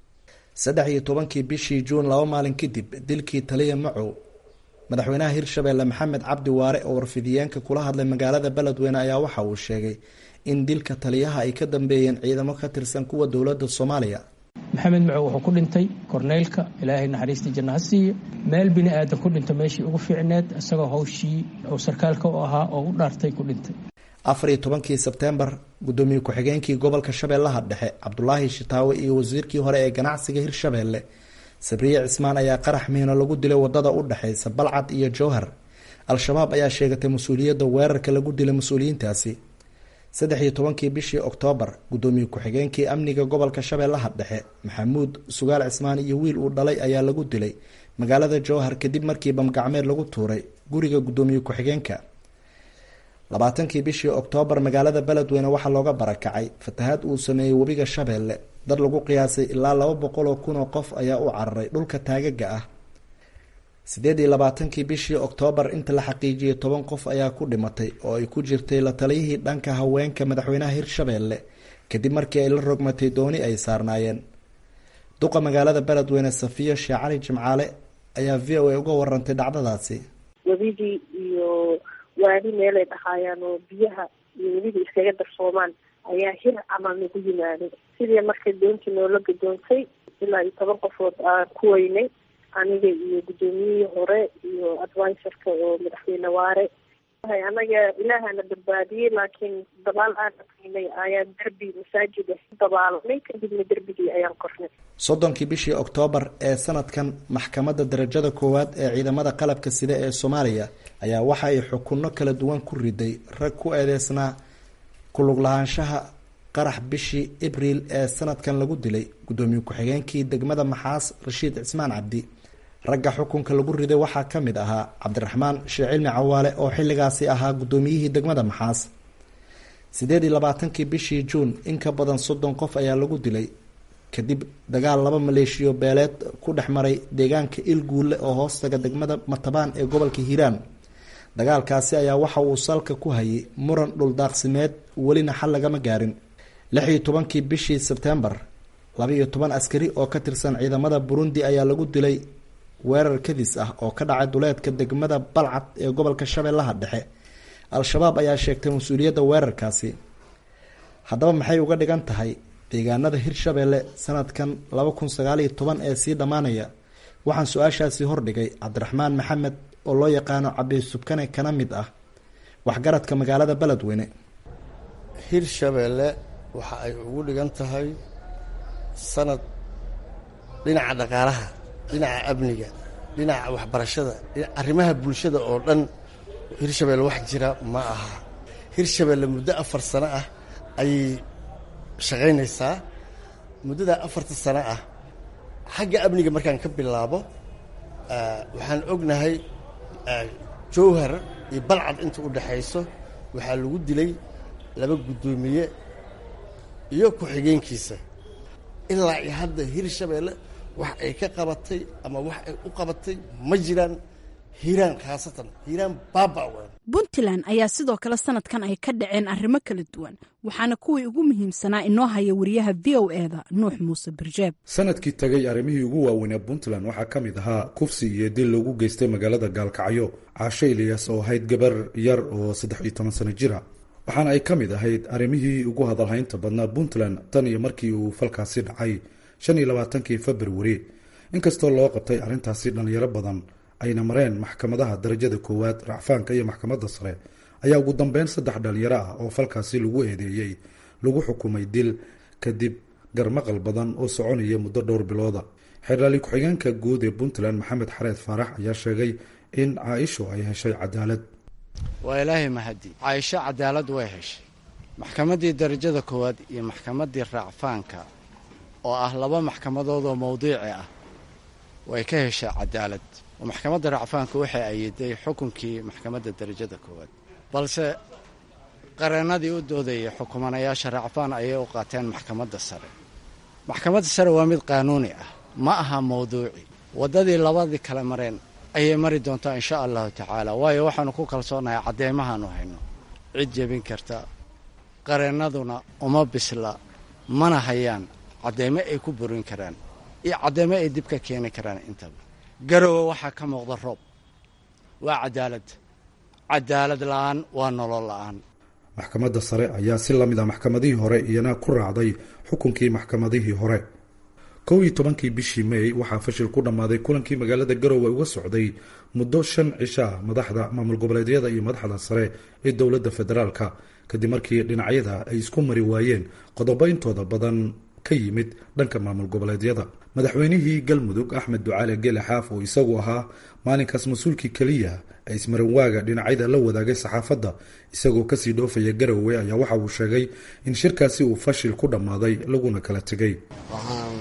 saddex iyo tobankii bishii juun laba maalin kadib dilkii taliya macow madaxweynaha hirshabeelle maxamed cabdi waare oo warfidiyeenka kula hadlay magaalada beledweyne ayaa waxa uu sheegay in dilka taliyaha ay ka dambeeyeen ciidamo ka tirsan kuwa dowladda soomaaliya maxamed macow wuxuu ku dhintay korneylka ilaahay naxariistii janna ha siiyo meel bini aadan ku dhinta meeshii ugu fiicneed isagoo hawshii uu sarkaalka u ahaa oo u dhaartay ku dhintay afar iyo tobankii sebteembar guddoomiye ku-xigeenkii gobolka shabeellaha dhexe cabdulaahi shitaawe iyo wasiirkii hore ee ganacsiga hirshabeelle sabriye cismaan ayaa qarax miino lagu dilay wadada u dhexeysa balcad iyo jowhar al-shabaab ayaa sheegatay mas-uuliyadda weerarka lagu dilay mas-uuliyiintaasi saddex iyo tobankii bishii oktoobar guddoomiye ku-xigeenkii amniga gobolka shabeellaha dhexe maxamuud sugaal cismaan iyo wiil uu dhalay ayaa lagu dilay magaalada jowhar kadib markii bamgacmeed lagu tuuray guriga guddoomiye ku-xigeenka labaatankii bishii oktoobar magaalada beledweyne waxaa looga barakacay fatahaad uu sameeyey webiga shabeelle dad lagu qiyaasay ilaa laba boqol oo kun oo qof ayaa u cararay dhulka taagaga ah sideed iyo labaatankii bishii oktoobar inta la xaqiijiyay toban qof ayaa ku dhimatay oo ay ku jirtay la taliyihii dhanka haweenka madaxweynaha hirshabeelle kadib markii ay la rogmatay dooni ay saarnaayeen duqa magaalada beledweyne safiyo sheekh cali jimcaale ayaa v o a uga warantay dhacdadaasi webidii iyo waadi meelay dhahaayaan oo biyaha iyo webidii iskaga darsoomaan ayaa hir camal nagu yimaaday sidii markay doontii noola gadoontay ilaa iyo toban qofood aan ku weynay aniga iyo guddoomiyihii hore iyo adviserka oo madaxweyne waare anaga ilaahana badbaadiyey laakiin dabaal aan aqinay ayaan derbi masaajid ah dabaalanay kadibna derbigii ayaan kornay soddonkii bishii oktoobar ee sanadkan maxkamadda darajada koowaad ee ciidamada qalabka sida ee soomaaliya ayaa waxa ay xukunno kala duwan ku riday rag ku eedeysnaa kulug lahaanshaha qarax bishii abriil ee sanadkan lagu dilay guddoomiye ku-xigeenkii degmada maxaas rashiid cismaan cabdi ragga xukunka lagu riday waxaa ka mid ahaa cabdiraxmaan sheekh cilmi cawaale oo xilligaasi ahaa guddoomiyihii degmada maxaas siddeed iyo labaatankii bishii juun in ka badan soddon qof ayaa lagu dilay kadib dagaal laba maleeshiyo beeleed ku dhex maray deegaanka ilguulle oo hoostaga degmada matabaan ee gobolka hiiraan dagaalkaasi ayaa waxa uu salka ku hayay muran dhuldaaqsimeed welina xal lagama gaarin lix iyo tobankii bishii sebtembar laba iyo toban askari oo ka tirsan ciidamada burundi ayaa lagu dilay weerar kadis ah oo ka dhacay duleedka degmada balcad ee gobolka shabeellaha dhexe al-shabaab ayaa sheegtay mas-uuliyadda weerarkaasi haddaba maxay uga dhigan tahay deegaanada hirshabeelle sanadkan laba kun sagaaliyo toban ee sii dhammaanaya waxaan su-aashaasi hordhigay cabdiraxmaan maxamed oo loo yaqaano cabdi subkane kana mid ah waxgaradka magaalada beledweyne hirshabeelle waxa ay ugu dhigan tahay sanad dhinaca dhaqaalaha dhinaca amniga dhinaca waxbarashada arrimaha bulshada oo dhan hirshabeelle wax jira ma aha hirshabeelle muddo afar sano ah ayay shaqaynaysaa muddadaa afarta sano ah xagga amniga markaan ka bilaabo waxaan ognahay jowhar iyo balcad inta u dhexayso waxaa lagu dilay laba guddoomiye iyo ku-xigeenkiisa ilaa iyo hadda hirshabeelle wax ay ka qabatay ama wax ay u qabatay ma jiraan hiiraan khaasatan hiiraan baaba weyn puntland ayaa sidoo kale sanadkan ay ka dhaceen arrimo kala duwan waxaana kuwii ugu muhiimsanaa inoo haya wariyaha v o eda nuux muuse birjeeb sanadkii tagay arrimihii ugu waaweynee puntland waxaa ka mid ahaa kufsi iyo dil loogu geystay magaalada gaalkacyo caasho iliyas oo ahayd gabar yar oo saddex iyo toban sano jira waxaana ay ka mid ahayd arrimihii ugu hadalhaynta badnaa puntland tan iyo markii uu falkaasi dhacay shan iyo labaatankii februari inkastoo loo qabtay arrintaasi dhallinyaro badan ayna mareen maxkamadaha darajada koowaad racfaanka iyo maxkamadda sare ayaa ugu dambeyn saddex dhalinyaro ah oo falkaasi lagu eedeeyey lagu xukumay dil kadib garmaqal badan oo soconaya muddo dhowr bilooda xeerlaali ku-xigeenka guud ee puntland maxamed xareed faarax ayaa sheegay in caaisho ay heshay cadaalad waa ilaahay mahadi caaisho cadaalad way heshay maxkamaddii darajada koowaad iyo maxkamaddii raacfaanka oo ah laba maxkamadood oo mawdiici ah way ka heshay cadaalad oo maxkamadda racfaanka waxay ayiday xukunkii maxkamadda darajada koowaad balse qareennadii u doodayay xukumanayaasha racfaan ayay u qaateen maxkamadda sare maxkamadda sare waa mid qaanuuni ah ma aha mawduuci waddadii labadii kale mareen ayay mari doontaa insha allahu tacaala waayo waxaanu ku kalsoonahay cadeymahaanu hayno cid jebin karta qareennaduna uma bisla mana hayaan cadeymo ay ku burin karaan iyo cadeymo ay dib ka keeni karaan intaba garowe waxaa ka muuqda roob waa cadaalad cadaalad la-aan waa nolol la-aan maxkamadda sare ayaa si la mid ah maxkamadihii hore iyana ku raacday xukunkii maxkamadihii hore kow iyo tobankii bishii may waxaa fashil ku dhammaaday kulankii magaalada garowe uga socday muddo shan cisho ah madaxda maamul goboleedyada iyo madaxda sare ee dowladda federaalka kadib markii dhinacyada ay isku mari waayeen qodobo intooda badan ka yimid dhanka maamul goboleedyada madaxweynihii galmudug axmed ducaale gele xaaf oo isagu ahaa maalinkaas mas-uulkii keliya ee ismaranwaaga dhinacyada la wadaagay saxaafadda isagoo kasii dhoofaya garowe ayaa waxa uu sheegay in shirkaasi uu fashil ku dhammaaday laguna kala tegay waxaan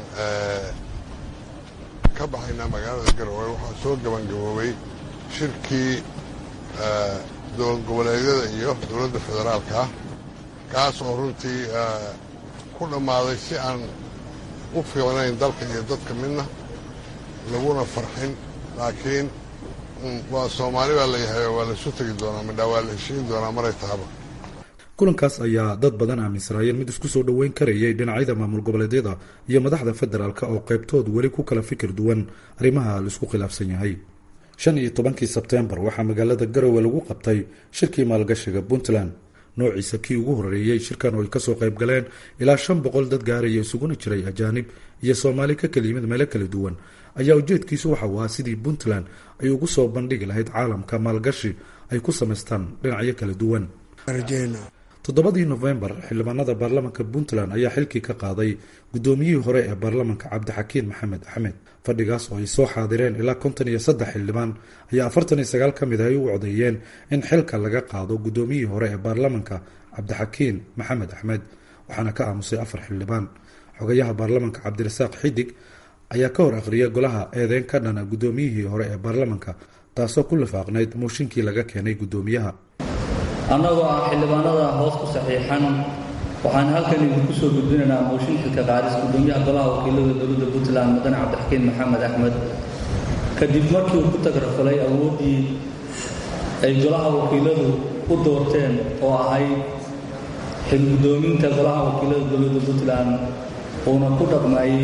ka baxaynaa magaalada garowe waxaa soo gabangaboobay shirkii dowlad goboleedyada iyo dowladda federaalka kaas oo runtii ku dhammaaday si aan u fiicnayn dalka iyo dadka midna laguna farxin laakiin waa soomaali baa layahay waa laisu tegi doonaa midhaa waa la heshiin doonaa maray tahaba kulankaas ayaa dad badan aaminsanaayeen mid isku soo dhoweyn karayay dhinacyada maamul goboleedyada iyo madaxda federaalk oo qaybtood weli ku kala fikir duwan arrimaha laisku khilaafsan yahay shan iyo tobankii sebteembar waxaa magaalada garowe lagu qabtay shirkii maalgashiga puntland noociisa kii ugu horeeyey shirkan oo ay kasoo qayb galeen ilaa shan boqol dad gaaraya isuguna jiray ajaanib iyo soomaali ka kala yimid meelo kala duwan ayaa ujeedkiisu waxa uu ahaa sidii puntland ay ugu soo bandhigi lahayd caalamka maalgashi ay ku samaystaan dhinacyo kala duwan toddobadii nofembar xildhibaanada baarlamanka puntland ayaa xilkii ka qaaday guddoomiyihii hore ee baarlamanka cabdixakiin maxamed axmed fadhigaas oo ay soo xaadireen ilaa konton iyo saddex xildhibaan ayaa afartan iyo sagaal ka mid ah ay u codeeyeen in xilka laga qaado guddoomiyihii hore ee baarlamanka cabdixakiin maxamed axmed waxaana ka aamusay afar xildhibaan xogayaha baarlamanka cabdirasaaq xidig ayaa ka hor akhriya golaha eedeyn ka dhana guddoomiyihii hore ee baarlamanka taasoo ku lifaaqnayd mooshinkii laga keenay guddoomiyaha annagoo ah xildhibaanada hoos ku saxiixan waxaan halkan idinku soo gudbinaynaa mooshin xilka qaadis guddoomiyaha golaha wakiilada dowladda puntland mudane cabdixakiin maxamed axmed kadib markii uu ku tagrafalay awooddii ay golaha wakiiladu u doorteen oo ahayd xilguddoominta golaha wakiilada dowladda puntland uuna ku dhaqmayey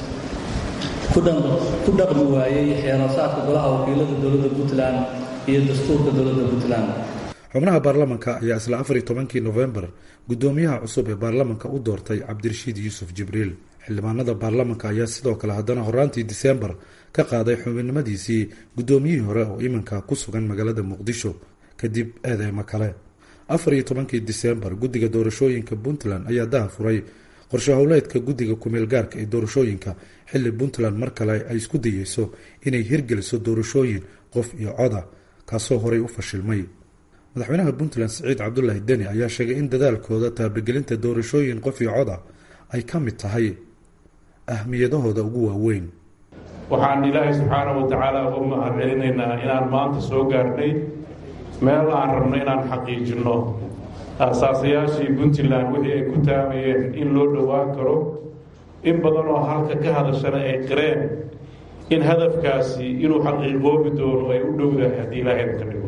ku dhaqmi waayey xeerasaadka golaha wakiilada dowladda puntland iyo dastuurka dowladda puntland xubnaha baarlamanka ayaa isla afar iyo tobankii nofembar guddoomiyaha cusub ee baarlamanka u doortay cabdirashiid yuusuf jibriil xildhibaanada baarlamanka ayaa sidoo kale haddana horaantii diseembar ka qaaday xubinnimadiisii guddoomiyihii hore oo iminka ku sugan magaalada muqdisho kadib eedeymo kale afar iyo tobankii diseembar guddiga doorashooyinka puntland ayaa daha furay qorshe howleedka guddiga kumeel gaarka ee doorashooyinka xilli puntland mar kale ay isku dayeyso inay hirgeliso doorashooyin qof iyo coda kaasoo horey u fashilmay madaxweynaha puntland siciid cabdulaahi deni ayaa sheegay in dadaalkooda taabagelinta doorashooyin qof iyo coda ay ka mid tahay ahmiyadahooda ugu waaweyn waxaan ilaahay subxaana wa tacaala uga mahad celinaynaa inaan maanta soo gaarnay meel aan rabno inaan xaqiijinno aasaasayaashii puntland wixii ay ku taamayeen in loo dhowaan karo in badan oo halka ka hadashana ay qireen in hadafkaasi inuu xaqiiqoobi doono ay u dhowdahay haddii ilaahay ka dhigo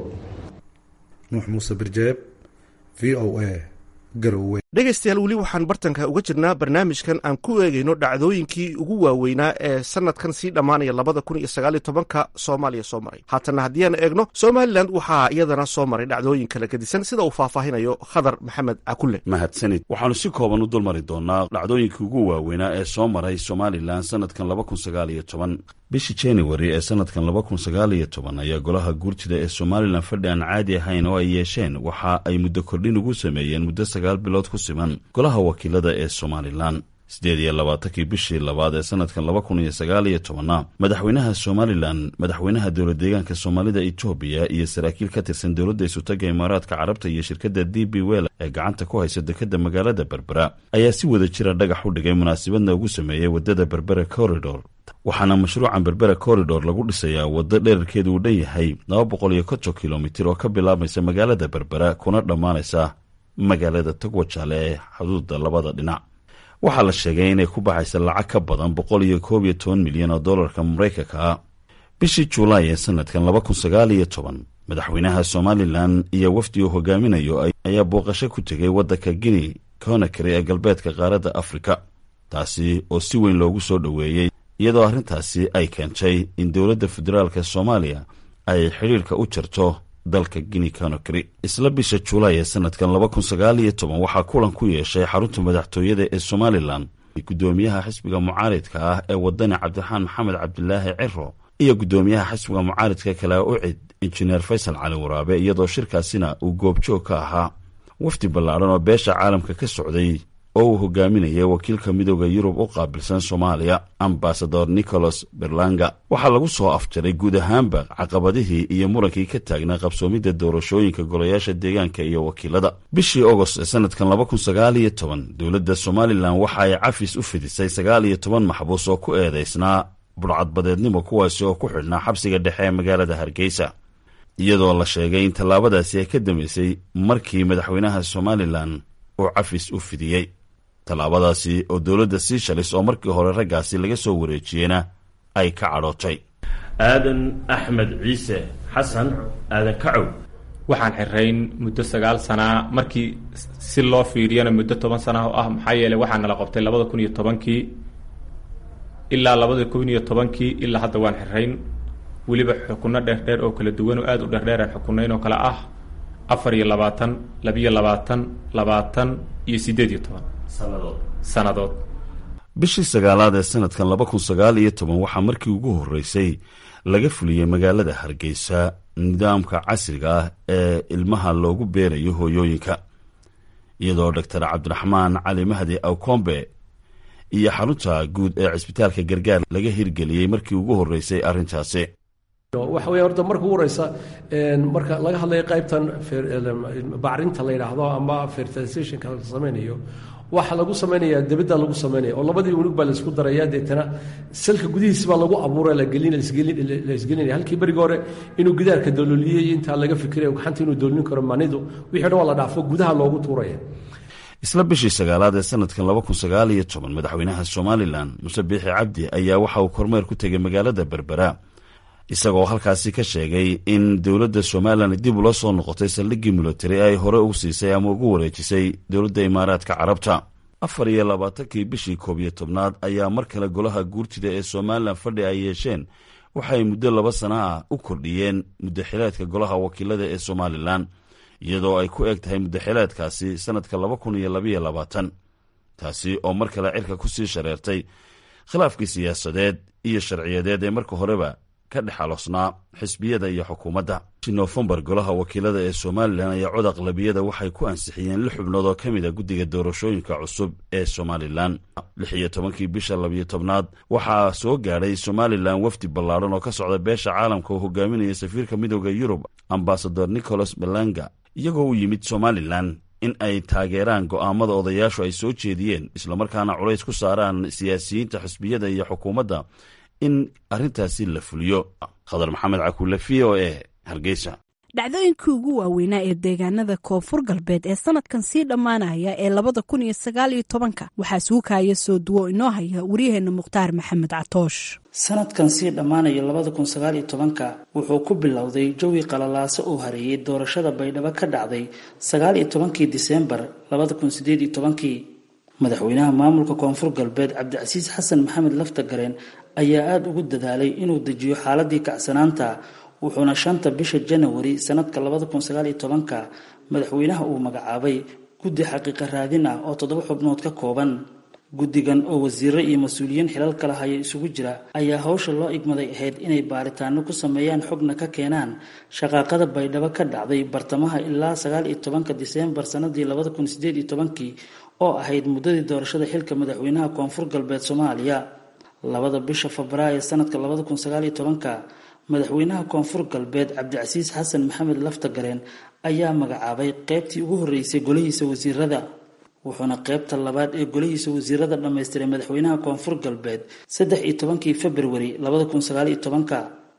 nuux muuse birjeeb v o a garowe dhegaystayaal weli waxaan bartanka uga jirnaa barnaamijkan aan ku eegayno dhacdooyinkii ugu waaweynaa ee sanadkan sii dhammaanaya labada kun iyo sagaal iyo tobanka soomaaliya soo maray haatanna haddii aan eegno somalilan waxaa iyadana soo maray dhacdooyin kala gedisan sida uu faahfaahinayo khadar maxamed cakulle mahadsanid waxaanu si kooban u dulmari doonaa dhacdooyinkii ugu waaweynaa ee soo maray somalilan sanadkan laba kun sagaal iyo toban bishii januari ee sanadkan laba kun sagaal iyo toban ayaa golaha guurtida ee somalilan fadhi aan caadi ahayn oo ay yeesheen waxa ay muddo kordhin ugu sameeyeen muddo sagaal bilood ku siman golaha wakiilada ee somalilan siddeed iyo labaatankii bishii labaad ee sanadkan laba kun iyo sagaal iyo tobanna madaxweynaha somalilan madaxweynaha dowlad deegaanka soomaalida etoobiya iyo saraakiil ka tirsan dowladda isutaga imaaraadka carabta iyo shirkadda d b wel ee gacanta ku haysa dekadda magaalada berbera ayaa si wada jira dhagax u dhigay munaasabadna ugu sameeyey waddada berbera corridor waxaana mashruucan berbera corridor lagu dhisayaa waddo dherarkeedu uu dhan yahay laba boqol iyo konton kilomitir oo ka bilaabaysa magaalada berbera kuna dhammaanaysa magaalada togwajaale ee xuduudda labada dhinac waxaa la sheegay inay ku baxaysa lacag ka badan boqol iyo koob iyo toban milyan oo dollarka maraykanka ah bishii julaay ee sanadkan laba kun sagaal iyo toban madaxweynaha somalilan iyo wafdi uu hogaaminayo ayaa booqasho ku tegay waddanka guinea conakry ee galbeedka qaaradda afrika taasi oo si weyn loogu soo dhoweeyey iyadoo arrintaasi ay keentay in dowladda federaalka soomaaliya ay xidhiirka u jarto dalka guinea conakry isla bisha julaay ee sanadkan laba kun sagaal iyo toban waxaa kulan ku yeeshay xarunta madaxtooyada ee somalilan guddoomiyaha xisbiga mucaaridka ah ee wadani cabdiraxmaan maxamed cabdilaahi ciro iyo guddoomiyaha xisbiga mucaaridka kale ucid injineer faysal cali waraabe iyadoo shirkaasina uu goobjoog ka ahaa wafdi ballaadhan oo beesha caalamka ka socday oo uu hogaaminayay wakiilka midooda yurub u qaabilsan soomaaliya ambasador nicholas berlanga waxaa lagu soo afjaray guud ahaanba caqabadihii iyo murankii ka taagnaa qabsoomidda doorashooyinka golayaasha deegaanka iyo wakiilada bishii ogost ee sanadkan laba kun sagaal iyo toban dowladda somalilan waxa ay cafis u fidisay sagaal iyo toban maxbuus oo ku eedaysnaa budhcadbadeednimo kuwaasi oo ku xidhnaa xabsiga dhexe ee magaalada hargeysa iyadoo la sheegay in tallaabadaasi ay ka dambeysay markii madaxweynaha somalilan uu cafis u fidiyey tallaabadaasi oo dowladda siishalis oo markii hore raggaasi laga soo wareejiyeyna ay ka cadhootay aadan axmed ciise xasan aadan kacow waxaan xirayn muddo sagaal sanaa markii si loo fiiriyana muddo toban sana oo ah maxaa yeeley waxaa nala qabtay labada kun iyo tobankii ilaa labada kun iyo tobankii ilaa hadda waan xirayn weliba xukunno dheerdheer oo kala duwan oo aada u dheerdheeraan xukunayn oo kale ah afar iyo labaatan labiyo labaatan labaatan iyo siddeed iyo toban sannadood bishii sagaalaad ee sanadkan laba kun sagaal iyo toban waxaa markii ugu horreysay laga fuliyey magaalada hargeysa nidaamka casriga ah ee ilmaha loogu beerayo hooyooyinka iyadoo doctor cabdiraxmaan cali mahdi awkombe iyo xarunta guud ee cisbitaalka gargaar laga hirgeliyey markii ugu horreysay arrintaasi waxa weeye horta marka ugu horeysa marka laga hadlayo qaybtan bacrinta la yidhaahdo ama fertilizationka la samaynayo waxa lagu samaynayaa debadda lagu samaynaya oo labadii unug baa laisku daraya deetana salka gudihiisi baa lagu abuura laisgelinaya halkii berigi hore inuu gidaarka dalooliyey intaa laga fikirayo gacanta inuu doolin karo manidu wixii dhan waa la dhaafo gudaha loogu tuuraya isla bishii sagaalaad ee sanadkan laba kun sagaal iyo toban madaxweynaha somalilan muse biixi cabdi ayaa waxa uu kormeer ku tegay magaalada berbera isagoo halkaasi ka sheegay in dowladda somalilan dib ula soo noqotay saldhiggii militari ay hore ugu siisay ama ugu wareejisay dowladda imaaraadka carabta afar iyo labaatankii bishii koob iyo tobnaad ayaa mar kale golaha guurtida ee somalilan fadhi ay yeesheen waxay muddo laba sana ah u kordhiyeen muddaxileedka golaha wakiilada ee somalilan iyadoo ay ku eg tahay muddaxileedkaasi sannadka laba kun iyo labayo labaatan taasi oo mar kale cirka ku sii shareertay khilaafkii siyaasadeed iyo sharciyadeed ee marka horeba ka dhex aloosnaa xisbiyada iyo xukuumadda nofembar golaha wakiilada ee somalilan ayaa cod aqlabiyada waxay ku ansixiyeen lix xubnood oo ka mid a guddiga doorashooyinka cusub ee somalilan lix iyo tobankii bisha labiyo tobnaad waxaa soo gaadhay somalilan wafdi ballaadhan oo ka socda beesha caalamka oo hogaaminaya safiirka midooda yurub ambasador nicholas belanga iyagoo u yimid somalilan in ay taageeraan go'aamada odayaashu ay soo jeediyeen islamarkaana culays ku saaraan siyaasiyiinta xisbiyada iyo xukuumadda in arrintaasi la fuliyo khadar maxamed cakuule v o e hargeysa dhacdooyinkii ugu waaweynaa ee deegaanada koonfur galbeed ee sanadkan sii dhammaanaya ee labada kun iyo sagaal iyo tobanka waxaa suukaaya soo duwo inoo haya waryaheena mukhtaar maxamed catoosh sanadkan sii dhammaanaya labada kun sagaal iyo tobanka wuxuu ku bilowday jawi qalalaaso uu hareeyey doorashada baydhabo ka dhacday sagaal iyo tobankii diseembar labada kun sideed iyo tobankii madaxweynaha maamulka koonfur galbeed cabdicasiis xasan maxamed laftagareen ayaa aada ugu dadaalay inuu dejiyo xaaladii kacsanaanta wuxuuna shanta bisha janawari sanadka labada kun sagaal iyo tobanka madaxweynaha uu magacaabay guddi xaqiiqa raadin ah oo toddoba xubnood ka kooban guddigan oo wasiiro iyo mas-uuliyiin xilal kala haya isugu jira ayaa hawsha loo igmaday ahayd inay baaritaano ku sameeyaan xogna ka keenaan shaqaaqada baydhabo ka dhacday bartamaha ilaa sagaal iyo tobanka diseembar sanadii labada kun sideed iyo tobankii oo ahayd muddadii doorashada xilka madaxweynaha koonfur galbeed soomaaliya labada bisha febraayo sanadka labada kun sagaal iyo tobanka madaxweynaha koonfur galbeed cabdicasiis xasan maxamed laftagareen ayaa magacaabay qeybtii ugu horeysay golihiisa wasiirada wuxuuna qeybta labaad ee golihiisa wasiirada dhammaystiray madaxweynaha koonfur galbeed saddex iyo tobankii februari labada kun sagaal iyo tobanka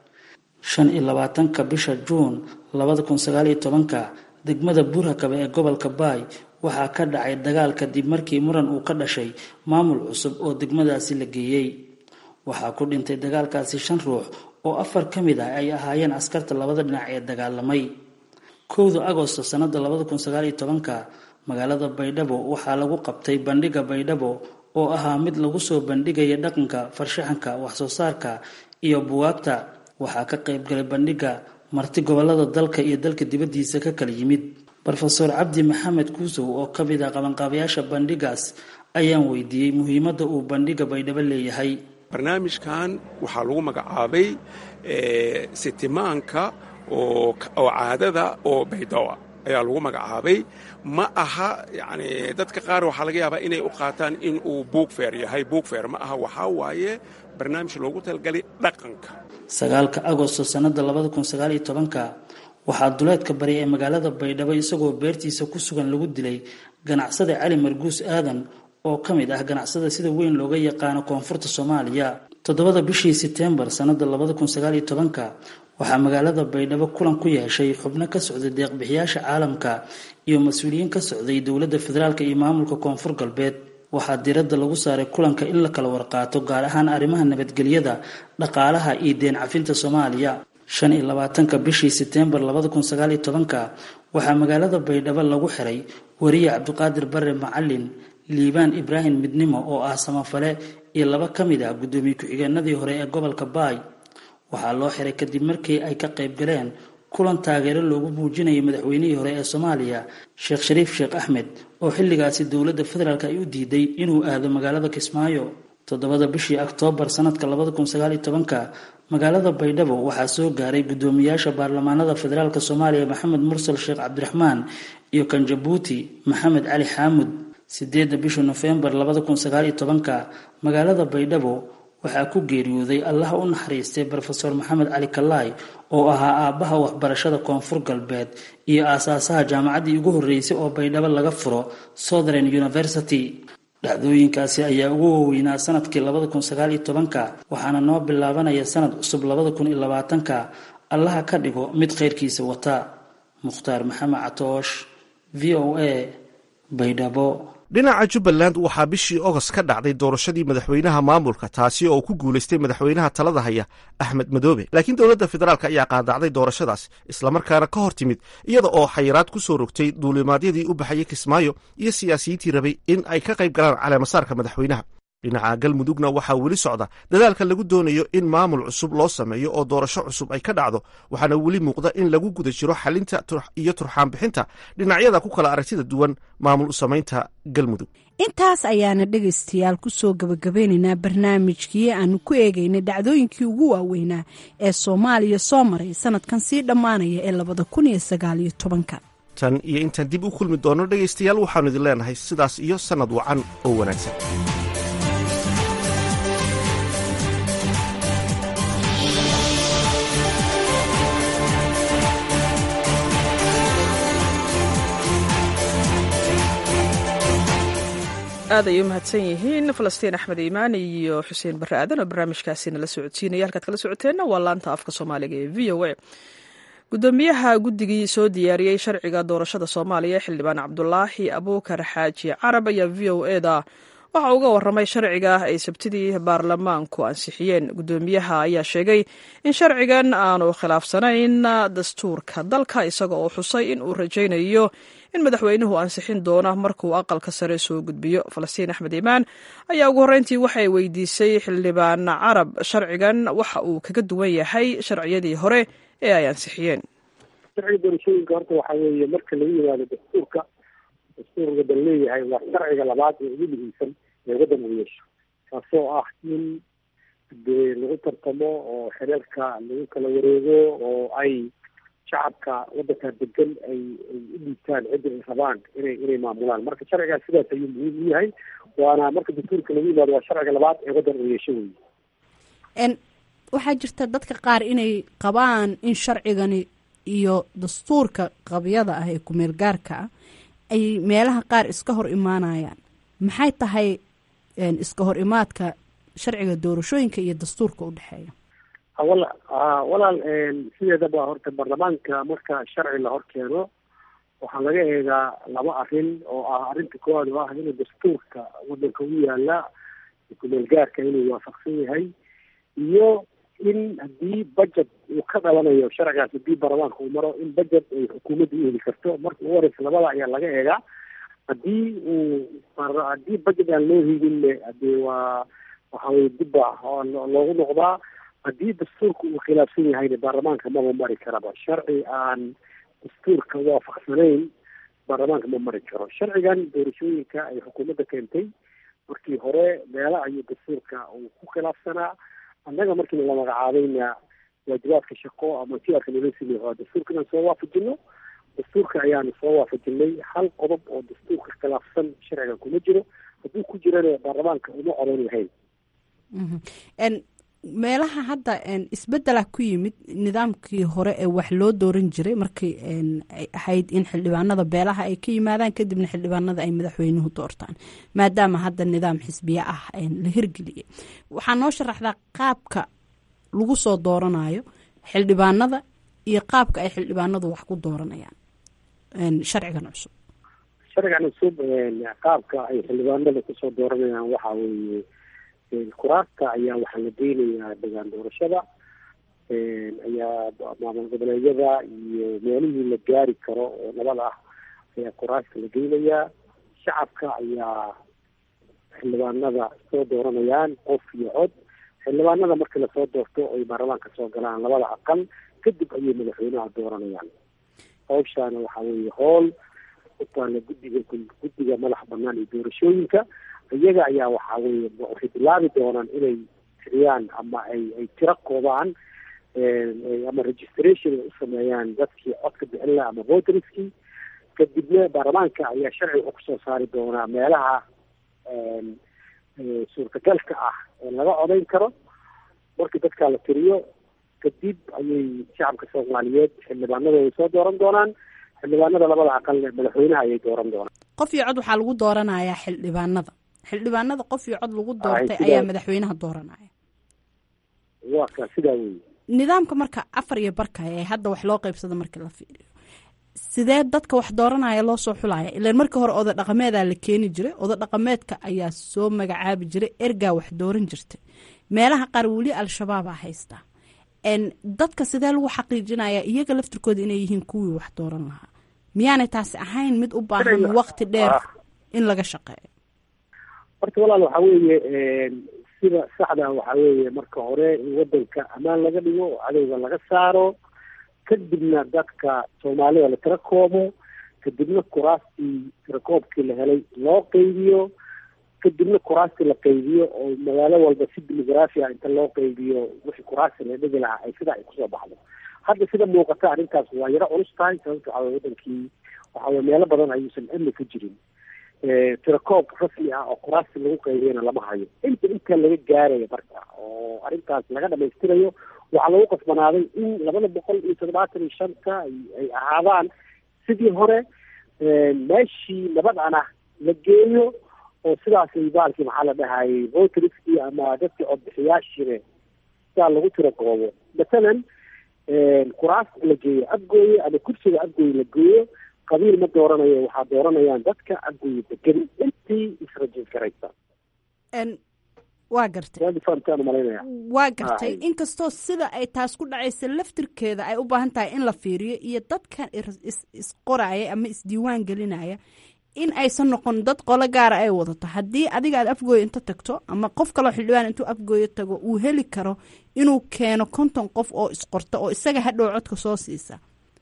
shan iyo labaatanka bisha juun labada kun sagaal iyo tobanka degmada buurhakabe ee gobolka baay waxaa ka dhacay dagaal kadib markii muran uu ka dhashay maamul cusub oo degmadaasi la geeyey waxaa ku dhintay dagaalkaasi shan ruux oo afar ka mid ah ay ahaayeen askarta labada dhinac ee dagaalamay kowda agosto sanada labada kun sagaal iyo tobanka magaalada baydhabo waxaa lagu qabtay bandhiga baydhabo oo ahaa mid lagu soo bandhigaya dhaqanka farshaxanka waxsoo saarka iyo buwaagta waxaa ka qaybgalay bandhiga marti gobolada dalka iyo dalka dibadiisa ka kala yimid rofeor cabdi maxamed kuusow oo ka mid ah qabanqaabayaasha bandhigaas ayaan weydiiyey muhiimadda uu bandhiga baydhabo leeyahay barnaamijkan waxaa lagu magacaabay sitimaanka oo caadada oo baydhabo ayaa lagu magacaabay ma aha yani dadka qaar waxaa laga yaabaa inay u qaataan in uu buugfeer yahay buugfeer ma aha waxaa waaye barnaamij loogu talagalay dhaqanka sagaalka agosto sanada labada kun sagaal iyo tobanka waxaa duleedka bari ee magaalada baydhabo isagoo beertiisa ku sugan lagu dilay ganacsada cali marguus aadan oo ka mid ah ganacsada sida weyn looga yaqaano koonfurta soomaaliya toddobada bishii seteembar sanada labada kun sagaal iyo tobanka waxaa magaalada baydhabo kulan ku yeeshay xubno ka socday deeqbixiyaasha caalamka iyo mas-uuliyiin ka socday dowladda federaalk iyo maamulka koonfur galbeed waxaa diradda lagu saaray kulanka in la kala warqaato gaar ahaan arrimaha nabadgelyada dhaqaalaha iyo deen cafinta soomaaliya shan iyo labaatanka bishii seteembar labada kun sagaal iyo tobanka waxaa magaalada baydhabo lagu xiray wariye cabdiqaadir bare macalin liibaan ibraahim midnimo oo ah samafale iyo laba ka mid ah guddoomiye ku-xigeenadii hore ee gobolka baay waxaa loo xiray kadib markii ay ka qayb galeen kulan taageero loogu muujinayay madaxweynihii hore ee soomaaliya sheekh shariif sheekh axmed oo xilligaasi dowladda federaalk ay u diiday inuu aado magaalada kismaayo toddobada bishii oktoobar sanadka labada kun sagaal iyo tobanka magaalada baydhabo waxaa soo gaaray guddoomiyaasha baarlamaanada federaalk soomaaliya maxamed mursal sheekh cabdiraxmaan iyo kan jabuuti maxamed cali xaamud sideedda bisha nofembar labada kun sagaal iyo tobanka magaalada baydhabo waxaa ku geeriyooday allaha u naxariistay brofeor maxamed cali kalaay oo ahaa aabbaha waxbarashada koonfur galbeed iyo aasaasaha jaamacaddii ugu horreysay oo baydhabo laga furo southern university dhacdooyinkaasi ayaa ugu waaweynaa sanadkii labada kun sagaal iyo tobanka waxaana noo bilaabanaya sanad cusub labada kun iyo labaatanka allaha ka dhigo mid khayrkiisa wata mukhtaar maxamed catoosh v o a baydhabo dhinaca jubbaland waxaa bishii ogost ka dhacday doorashadii madaxweynaha maamulka taasi oo ku guulaystay madaxweynaha talada haya axmed madoobe laakiin dowladda federaalk ayaa qaadacday doorashadaas islamarkaana ka hor timid iyada oo xayiraad ku soo rogtay duulimaadyadii u baxayay kismaayo iyo siyaasiyiintii rabay in ay ka qayb galaan caleemasaarka madaxweynaha dhinaca galmudugna waxaa weli socda dadaalka lagu doonayo in maamul cusub loo sameeyo oo doorasho cusub ay ka dhacdo waxaana weli muuqda in lagu guda jiro xalinta iyo turxaanbixinta dhinacyada ku kala aragtida duwan maamul samaynta galmudug intaas ayaana dhegaystayaal kusoo gabagabeynaynaa barnaamijkii aanu ku eegaynay dhacdooyinkii ugu waaweynaa ee soomaaliya soo maray sanadkan sii dhammaanaya ee labada kun iyo sagaal iyo tobanka tan iyo intaan dib u kulmi doono dhegaystayaal waxaanu idin leenahay sidaas iyo sannad wacan oo wanaagsan aad ay u mahadsan yihiin falastiin axmed iimaan iyo xuseen barre aadan oo barnaamijkaasi nala socodsiinaya halkaad kala socoteenna waa laanta afka soomaaliga ee v o a gudoomiyaha guddigii soo diyaariyey sharciga doorashada soomaaliya xildhibaan cabdulaahi abuukar xaaji carab ayaa v o eda waxa uga waramay sharciga ay sabtidii baarlamaanku ansixiyeen gudoomiyaha ayaa sheegay in sharcigan aanu khilaafsanayn dastuurka dalka isaga oo xusay in uu rajaynayo in madaxweynuhu ansixin doono markuu aqalka sare soo gudbiyo falastiin axmed iimaan ayaa ugu horreyntii waxay weydiisay xildhibaan carab sharcigan waxa uu kaga duwan yahay sharciyadii hore ee ay ansixiyeen sharciga doorashooyinka horta waxaa weeye marka lagu yimaado dastuurka dastuurka dal leeyahay waa sharciga labaad ee ugu muhiimsan ee waddan uu yeesho kaasoo ah in dee lagu tartamo oo xereerka lagu kala wareego oo ay shacabka waddanka degan ay ay u dhiibtaan ciddi ay rabaan inay inay maamulaan marka sharcigaas sidaas ayuu muhiim u yahay waana marka dastuurka lagu yimaado waa sharciga labaad ee waddan uu yeesho wey waxaa jirta dadka qaar inay qabaan in sharcigani iyo dastuurka qabyada ah ee kumeel gaarka ah ay meelaha qaar iska hor imaanayaan maxay tahay iska hor imaadka sharciga doorashooyinka iyo dastuurka u dhexeeya wala walaal sideedaba horta baarlamaanka marka sharci la hor keeno waxaa laga eegaa laba arrin oo ah arrinta koowaad oo ah inuu dastuurka waddanka u yaala kumeel gaarka inuu waafaqsan yahay iyo in haddii budget uu ka dhalanayo sharcigaas haddii baarlamaanka uu maro in budget ay xukuumadda u heli karto marka ugu horeysa labada ayaa laga eegaa haddii uu haddii budget aan loo hidinne hadee waa waxa weye dibba loogu noqdaa haddii dastuurka uu khilaafsan yahayna baarlamaanka maba mari karaba sharci aan dastuurka waafaqsanayn baarlamaanka ma mari karo sharcigan doorashooyinka ay xukuumadda keentay markii hore meela ayuu dastuurka uu ku khilaafsanaa annaga markiina la magacaabayna waajibaadka shaqo ama tiarka nala siiyay waa dastuurka inaan soo waafajino dastuurka ayaanu soo waafajinay hal qodob oo dastuurka khilaafsan sharcigan kuma jiro hadduu ku jirana baarlamaanka uma codan lahayn meelaha hadda isbedela ku yimid nidaamkii hore ee wax loo dooran jiray markay ay ahayd in xildhibaanada beelaha ay ka yimaadaan kadibna xildhibaanada ay madaxweynuhu doortaan maadaama hadda nidaam xisbiye ah la hirgeliyay waxaa noo sharaxdaa qaabka lagu soo dooranayo xildhibaanada iyo qaabka ay xildhibaanadu wax ku dooranayaan sharcigan cusub sharcigan cusub qaabka ay xildhibaanada kusoo dooranayaan waxaa weeye kuraasta ayaa waxaa la geynayaa degaan doorashada ayaa maamul goboleedyada iyo meelihii la gaari karo oo nabad ah ayaa kuraasta la geynayaa shacabka ayaa xildhibaanada soo dooranayaan qof iyo cod xildhibaanada markii lasoo doorto ay baarlamaanka soo galaan labada aqal kadib ayay madaxweynaha dooranayaan hawshaana waxaa weeye hool u taala guddiga guddiga madax banaan iyo doorashooyinka iyaga ayaa waxaa weye waxay bilaabi doonaan inay tiriyaan ama ay ay tiro koobaan ama registration ay u sameeyaan dadkii codka bixin laha ama voterskii kadibna baarlamaanka ayaa sharci wuxuu kusoo saari doonaa meelaha suurtagalka ah ee laga codayn karo markii dadkaa la tiriyo kadib ayay shacabka soomaaliyeed xildhibaanadooda soo dooran doonaan xildhibaanada labada aqal madaxweynaha ayay dooran doonaan qof iyo cod waxaa lagu dooranayaa xildhibaanada xildhibaanada qof iyo cod lagu doortay sidaa- ayaa madaxweynaha dooranaya waa ka sidaa weeye nidaamka marka afar iyo barka ee hadda wax loo qaybsado markii la fiiriyo sidee dadka wax dooranaya loo soo xulaya ilaan markii hore oda dhaqameedaa la keeni jiray oda dhaqameedka ayaa soo magacaabi jiray ergaa wax dooran jirtay meelaha qaar weli al-shabaabaa haystaa n dadka sidee lagu xaqiijinaya iyaga laftirkooda inay yihiin kuwii wax dooran lahaa miyaanay taasi ahayn mid u baahan Inay- waqti dheer Ah. in laga shaqeeyo horta walaal waxaa weeye sida saxda waxaa weeye marka hore in wadanka ammaan laga dhigo oo cadowga laga saaro kadibna dadka soomaalida la tira koobo kadibna kuraastii tirakoobkii la helay loo qeybiyo kadibna kuraastii la qeybiyo oo magaalo walba si demograafia inta loo qeybiyo wixii kuraasti la dhigi lahaa ay sidaa ay kusoo baxdo hadda sida muuqata arrintaas waa yaro culus tahay sababto waxaa weye wadankii waxaa weye meelo badan ayuusan amni ka jirin tirakoob rasmi ah oo kuraasti lagu qaybiyana lama hayo inta inta laga gaarayo marka oo arrintaas laga dhamaystirayo waxaa lagu qasbanaaday in labada boqol iyo toddobaatan iyo shanta ay ay ahaadaan sidii hore meeshii nabadana la geeyo oo sidaas ay baalkii maxaa la dhahayay voteriskii ama dadkii codbixiyaashiine sidaa lagu tirakoobo masalan kuraasta la geeyo abgooye ama kursiga abgooye la geeyo qabiil ma dooranayo waxaa dooranayaan dadka abgooye degan intii israjin karaysa n waa gartay waadi fahamtaan umalaynaya waa gartay Ay. inkastoo sida ay taas ku dhacaysa laftirkeeda ay u baahan tahay in la fiiriyo iyo dadkan is- is- isqoraya ama isdiiwaan gelinaya in aysan noqon dad qolo gaara ay wadato haddii adiga aad afgooyo inta tagto ama qof kaloo xildhibaan intuu afgooyo tago uu heli karo inuu keeno konton qof oo isqorta oo isaga hadhow codka soo siisa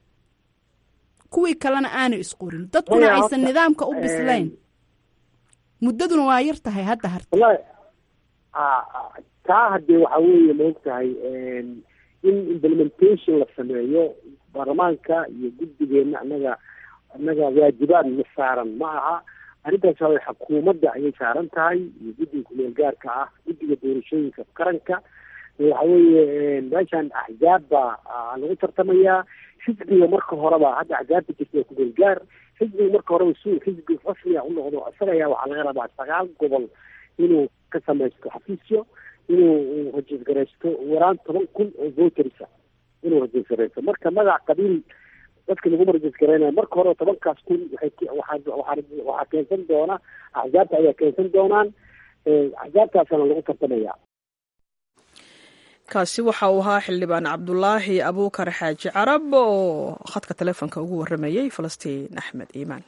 kuwii kalena aanay isqorin dadkuna Maya, aysan horta, nidaamka u een, bislayn muddaduna waa yar tahay hadda harta wallahi a- a- taa haddee waxaa weeye maogtahay in implementation la sameeyo baarlamaanka iyo guddigeena annaga annaga waajibaad na saaran ma aha arrintaas waa xukuumadda ayay saaran tahay iyo guddiga kumeel gaarka ah guddiga doorashooyinka qaranka waxa weeye meeshan axzaab baa ah, lagu tartamayaa xisbiga marka horeba hadda axzaabta jirta waa kumeel gaar xisbiga marka horeba suu xisbi rasmiga u noqdo isaga ayaa waxaa laga rabaa sagaal gobol inuu ka samaysto xafiisyo inuu rajiisgaraysto waraan toban kun oo votersa inuu rajiisgaraysto marka magac qabiil dadka laguma rajiisgaraynayo marka hore tobankaas kun waxay ke- waxaa waxaa waxaa keensan doona axzaabta ayaa keensan doonaan Eh, axzaabtaasana lagu tartamaya kaasi waxa uu ahaa xildhibaan cabdulaahi abuukar xaaji carab oo khadka taleefonka ugu waramayey falastiin axmed iimaan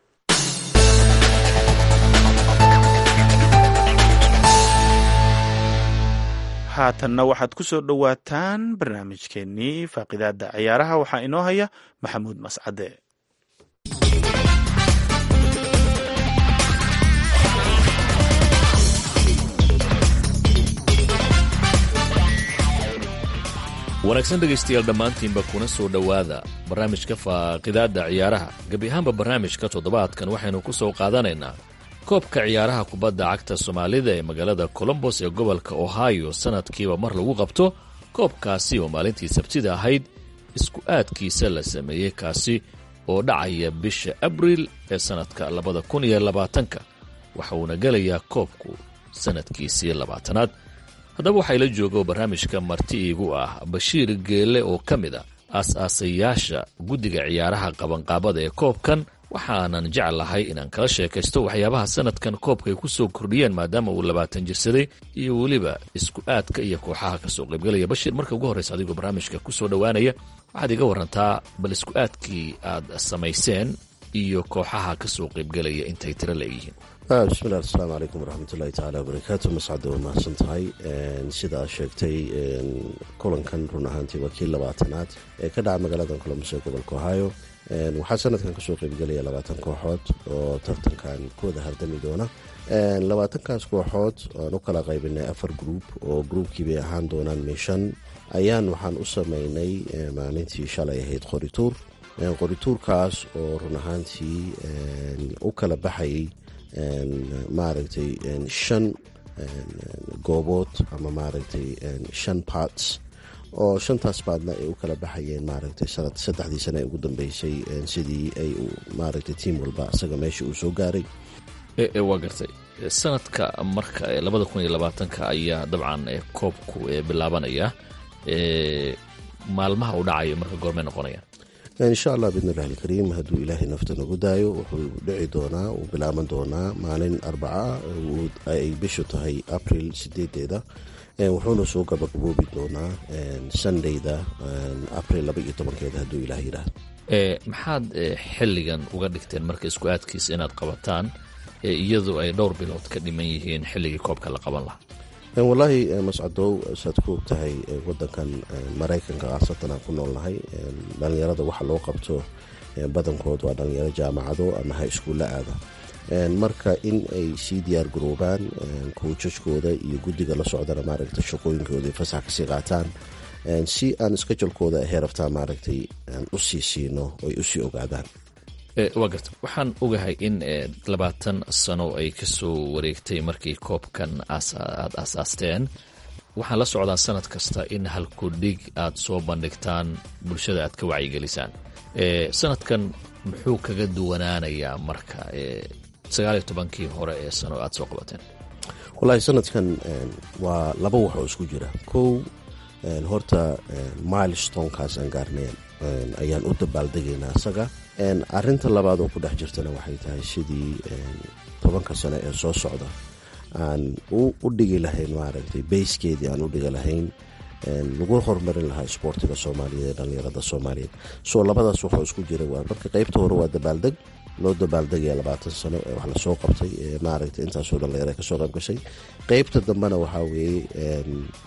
haatanna waxaad ku soo dhowaataan barnaamijkeennii faaqidaada ciyaaraha waxaa inoo haya maxamuud mascade wanaagsan dhegaystayaal dhammaantiinba kuna soo dhowaada barnaamijka faaqidaadda ciyaaraha gebi ahaanba barnaamijka toddobaadkan waxaynu ku soo qaadanaynaa koobka ciyaaraha kubadda cagta soomaalida ee magaalada colombos ee gobolka ohio sannadkiiba mar lagu qabto koobkaasi oo maalintii sabtida ahayd isku aadkiisa la sameeyey kaasi oo dhacaya bisha abriil ee sannadka labada kun iyo labaatanka waxa uuna gelayaa koobku sannadkiisii labaatanaad haddaba waxaa ila jooga oo barnaamijka marti iigu ah bashiir geelle oo ka mid a aas-aasayaasha guddiga ciyaaraha qabanqaabada ee koobkan waxaanan jeclahay inaan kala sheekaysto waxyaabaha sanadkan koobka ay ku soo kordhiyeen maadaama uu labaatan jirsaday iyo weliba isku aadka iyo kooxaha ka soo qaybgalaya bashiir marka ugu horreysa adigoo barnaamijka ku soo dhowaanaya waxaad iga warantaa bal isku aadkii aad samayseen iyo kooxaha ka soo qaybgalaya intay tiro leeyihiin bismillahi asalaamu calaykum waraxmatullahi tacaala wabarakaatu mascade waa mahadsan tahay sida aad sheegtay kulankan run ahaantii waa kii labaatanaad ee ka dhaca magaalada colombos ee gobolka ohio waxaa sanadkan kasoo qeybgelaya labaatan kooxood oo tartankan ku wada hardami doona labaatankaas kooxood aan u kala qaybinay afar gruub oo gruubkii bay ahaan doonaan mishan ayaan waxaan u sameynay maalintii shalay ahayd qorituur qorituurkaas oo run ahaantii u kala baxayay maaragtay shan goobood ama maaragtay shan parts oo shantaas baadna ay u kala baxayeen maaragtay sanad saddexdii sane ee ugu dambeysay sidii ay maaragtay tiim walba isaga meesha uu soo gaaray waa gartay sanadka marka labada kun iyo labaatanka ayaa dabcan koobku bilaabanaya maalmaha uu dhacayo marka goormay noqonayaan insha allah bidnillahi alkariim hadduu ilaahay nafta nagu daayo wuxuu dhici doonaa uu bilaaban doonaa maalin arbaca ay bishu tahay april sideedeeda wuxuuna soo gabagaboobi doonaa sundayda april laba iyo tobankeeda hadduu ilaah yidhaah maxaad xilligan uga dhigteen marka isku aadkiisa inaad qabataan iyadoo ay dhowr bilood ka dhiman yihiin xilligii koobka la qaban lahaa wallaahi mascadow saad ku og tahay wadankan maraykanka khaasatan aan ku noolnahay dhallinyarada waxa loo qabto badankood waa dhallinyaro jaamacado ama ha iskuulla aada marka in ay sii diyaar garoobaan kowjajkooda iyo guddiga la socdana maaragtay shaqooyinkooda fasax kasii qaataan si aan iskajolkooda heeraftaa maaragtay aan u sii siino oy usii ogaadaan waa garta waxaan ogahay in labaatan sano ay ka soo wareegtay markii koobkan aad aasaasteen waxaan la socdaa sanad kasta in halkudhig aad soo bandhigtaan bulshada aad ka wacyigelisaan sanadkan muxuu kaga duwanaanayaa marka sagaaliyo tobankii hore ee sano aad soo qabateen wallaahi sanadkan waa laba wax oo isku jira kow horta milestonekaas aan gaarneen ayaan u dabaaldegaynaa isaga arinta labaad oo ku dhex jirtana waxay tahay sidii tobanka sano ee soo socda aan u dhigi lahayn maaragtay bayskeedii aan u dhigi lahayn lagu horumarin lahaa isboortiga soomaaliyeed ee dhallinyarada soomaaliyeed soo labadaas waxoo isku jira waa marka qaybta hore waa dabaaldeg loo dabaaldegaya labaatan sano ee wax lasoo qabtay ee maaragtay intaasoo dhallinyaro kasoo qayb gashay qaybta dambena waxaa weeye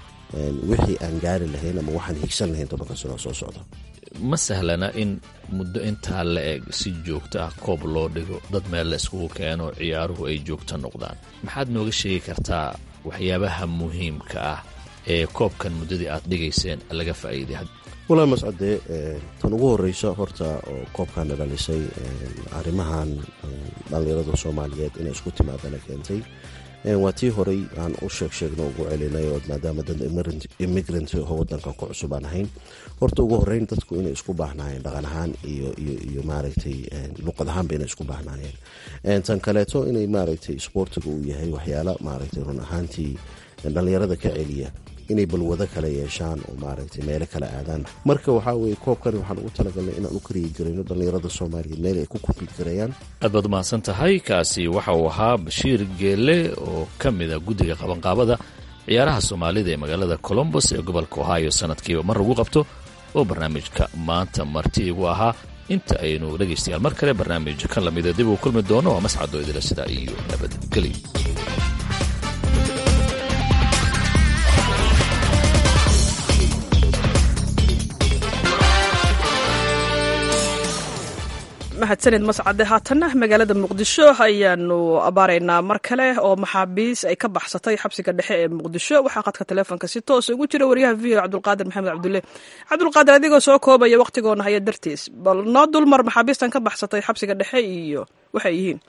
wixii aan gaari lahayn ama waxaan higsan lahayn tobanka sano soo socda ma sahlana in muddo intaa la eg si joogto ah koob loo dhigo dad meel la iskugu keeno ciyaaruhu ay joogto noqdaan maxaad nooga sheegi kartaa waxyaabaha muhiimka ah ee koobkan muddadii aad dhigayseen laga faa'iiday walaa mascade tan ugu horeysa horta oo koobkana dhalisay arrimahan dhallinyarada soomaaliyeed inay isku timaadana keentay waa tii horey aan u sheeg sheegno ugu celinay oo maadaama dad immigrant oo wadankan ku cusub aan ahayn horta ugu horeyn dadku inay isku baahnaayeen dhaqan ahaan iyo iyo maaragtay luqad ahaanba inay isku baahnaayeen tan kaleeto inay maaragtay isboortiga uu yahay waxyaala maaragtay run ahaantii dhallinyarada ka celiya inay balwado kale yeeshaan oo maaragtay meelo kale aadaan marka waxaa weye koobkani waxaan ugu talagalnay inaan u kariyi garayno dhallinyarada soomaaliyeed meel ay ku kumbiid gareeyaan aad baad umahadsan tahay kaasi waxa uu ahaa bashiir geelle oo ka mida guddiga qabanqaabada ciyaaraha soomaalida ee magaalada colombos ee gobolka ohio sanadkiiba mar lagu qabto oo barnaamijka maanta marti igu ahaa inta aynu dhegaystayaal mar kale barnaamij kan lamida dib uu kulmi doono waa mascadoo idila sidaa iyo nabadgelyo mahadsanid mascade haatanna magaalada muqdisho ayaanu abaaraynaa mar kale oo maxaabiis ay ka baxsatay xabsiga dhexe ee muqdisho waxaa qadka taleefonka si toos ugu jira wariyaha v o cabdulqaadir maxamed cabdulle cabdulqaadir adigoo soo koobaya wakhtigoona haya dartiis bal noo dulmar maxaabiistan ka baxsatay xabsiga dhexe iyo waxay yihiin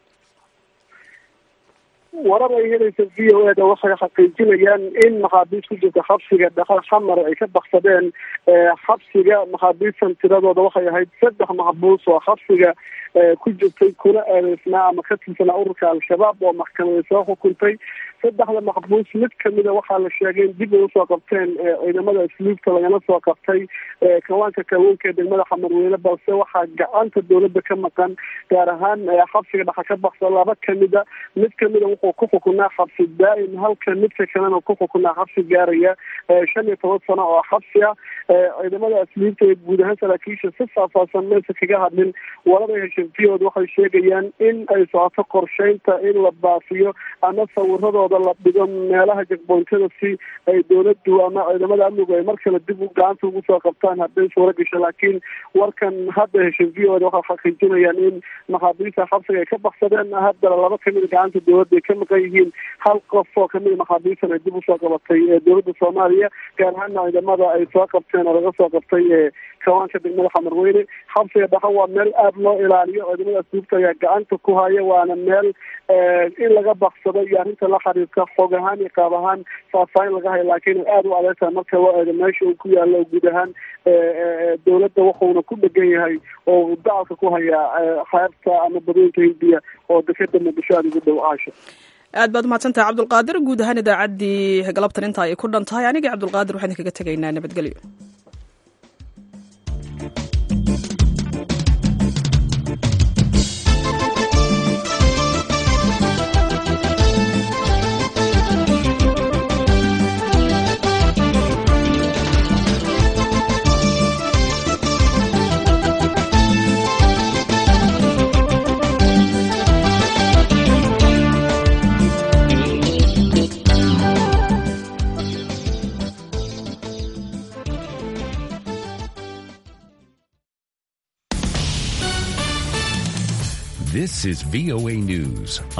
warar ay helaysa v o eda waxay xaqiijinayaan in maxaabiis ku jirta xabsiga dhaqan xamar ay ka baksadeen xabsiga maxaabiistan tiradooda waxay ahayd saddex maxbuus oo xabsiga ku jirtay kuna eedeysnaa ama ka tirsanaa ururka al-shabaab oo maxkamaday soo xukuntay saddexda maxbuus mid kamida waxaa la sheegay in dib ay usoo qabteen ciidamada asluubta lagana soo qabtay kawaanka kalluunka ee degmada xamarweyne balse waxaa gacanta dowladda ka maqan gaar ahaan xabsiga dhexa ka baksa laba kamida mid kamida wuxuu ku xukunaa xabsi daa'im halka midka kalena ku xukunaa xabsi gaaraya shan iyo toban sano oo xabsi ah ciidamada asluubta ee guud ahaan saraakiisha si faahfaahsan maysa kaga hadlin warada heshantiyood waxay sheegayaan in ay socoto qorsheynta in la baafiyo ama sawiradooda la dhigo meelaha jagboontada si ay dowladdu ama ciidamada amnigu ay mar kale dib u gacanta ugu soo qabtaan hadday suura gasho laakiin warkan hadda heshan v o da waxay xaqiijinayaan in maxaabiista xabsiga ay ka baksadeen haddana laba kamida gacanta dowladda ay ka ka maqan yihiin hal qof oo kamida maxaabiistan ay dib usoo qabatay dowladda soomaaliya gaar ahaana ciidamada ay soo qabteen oo laga soo qabtay kawaanka degmada xamarweyne xabsiga dhaqa waa meel aada loo ilaaliyo ciidamada asluubta ayaa gacanta ku haya waana meel in laga baksado iyo arrinta la xiriirta xoog ahaan iyo qaab ahaan faahfaahin laga hayo laakiin aada u adeytahay marka loo eego meesha uu ku yaalo guud ahaan dowladda wuxuuna ku dhegan yahay oo dacalka ku hayaa xeebta ama badooyinka hindiya oo dekeda muqdisho aada ugu dhow aasha aad baad umahadsantahay cabdulqaadir guud ahaan idaacaddii galabtan intaa ay ku dhan tahay anigii cabdulqaadir waxaan idinkaga tegaynaa nabadgelyo This is VOA News.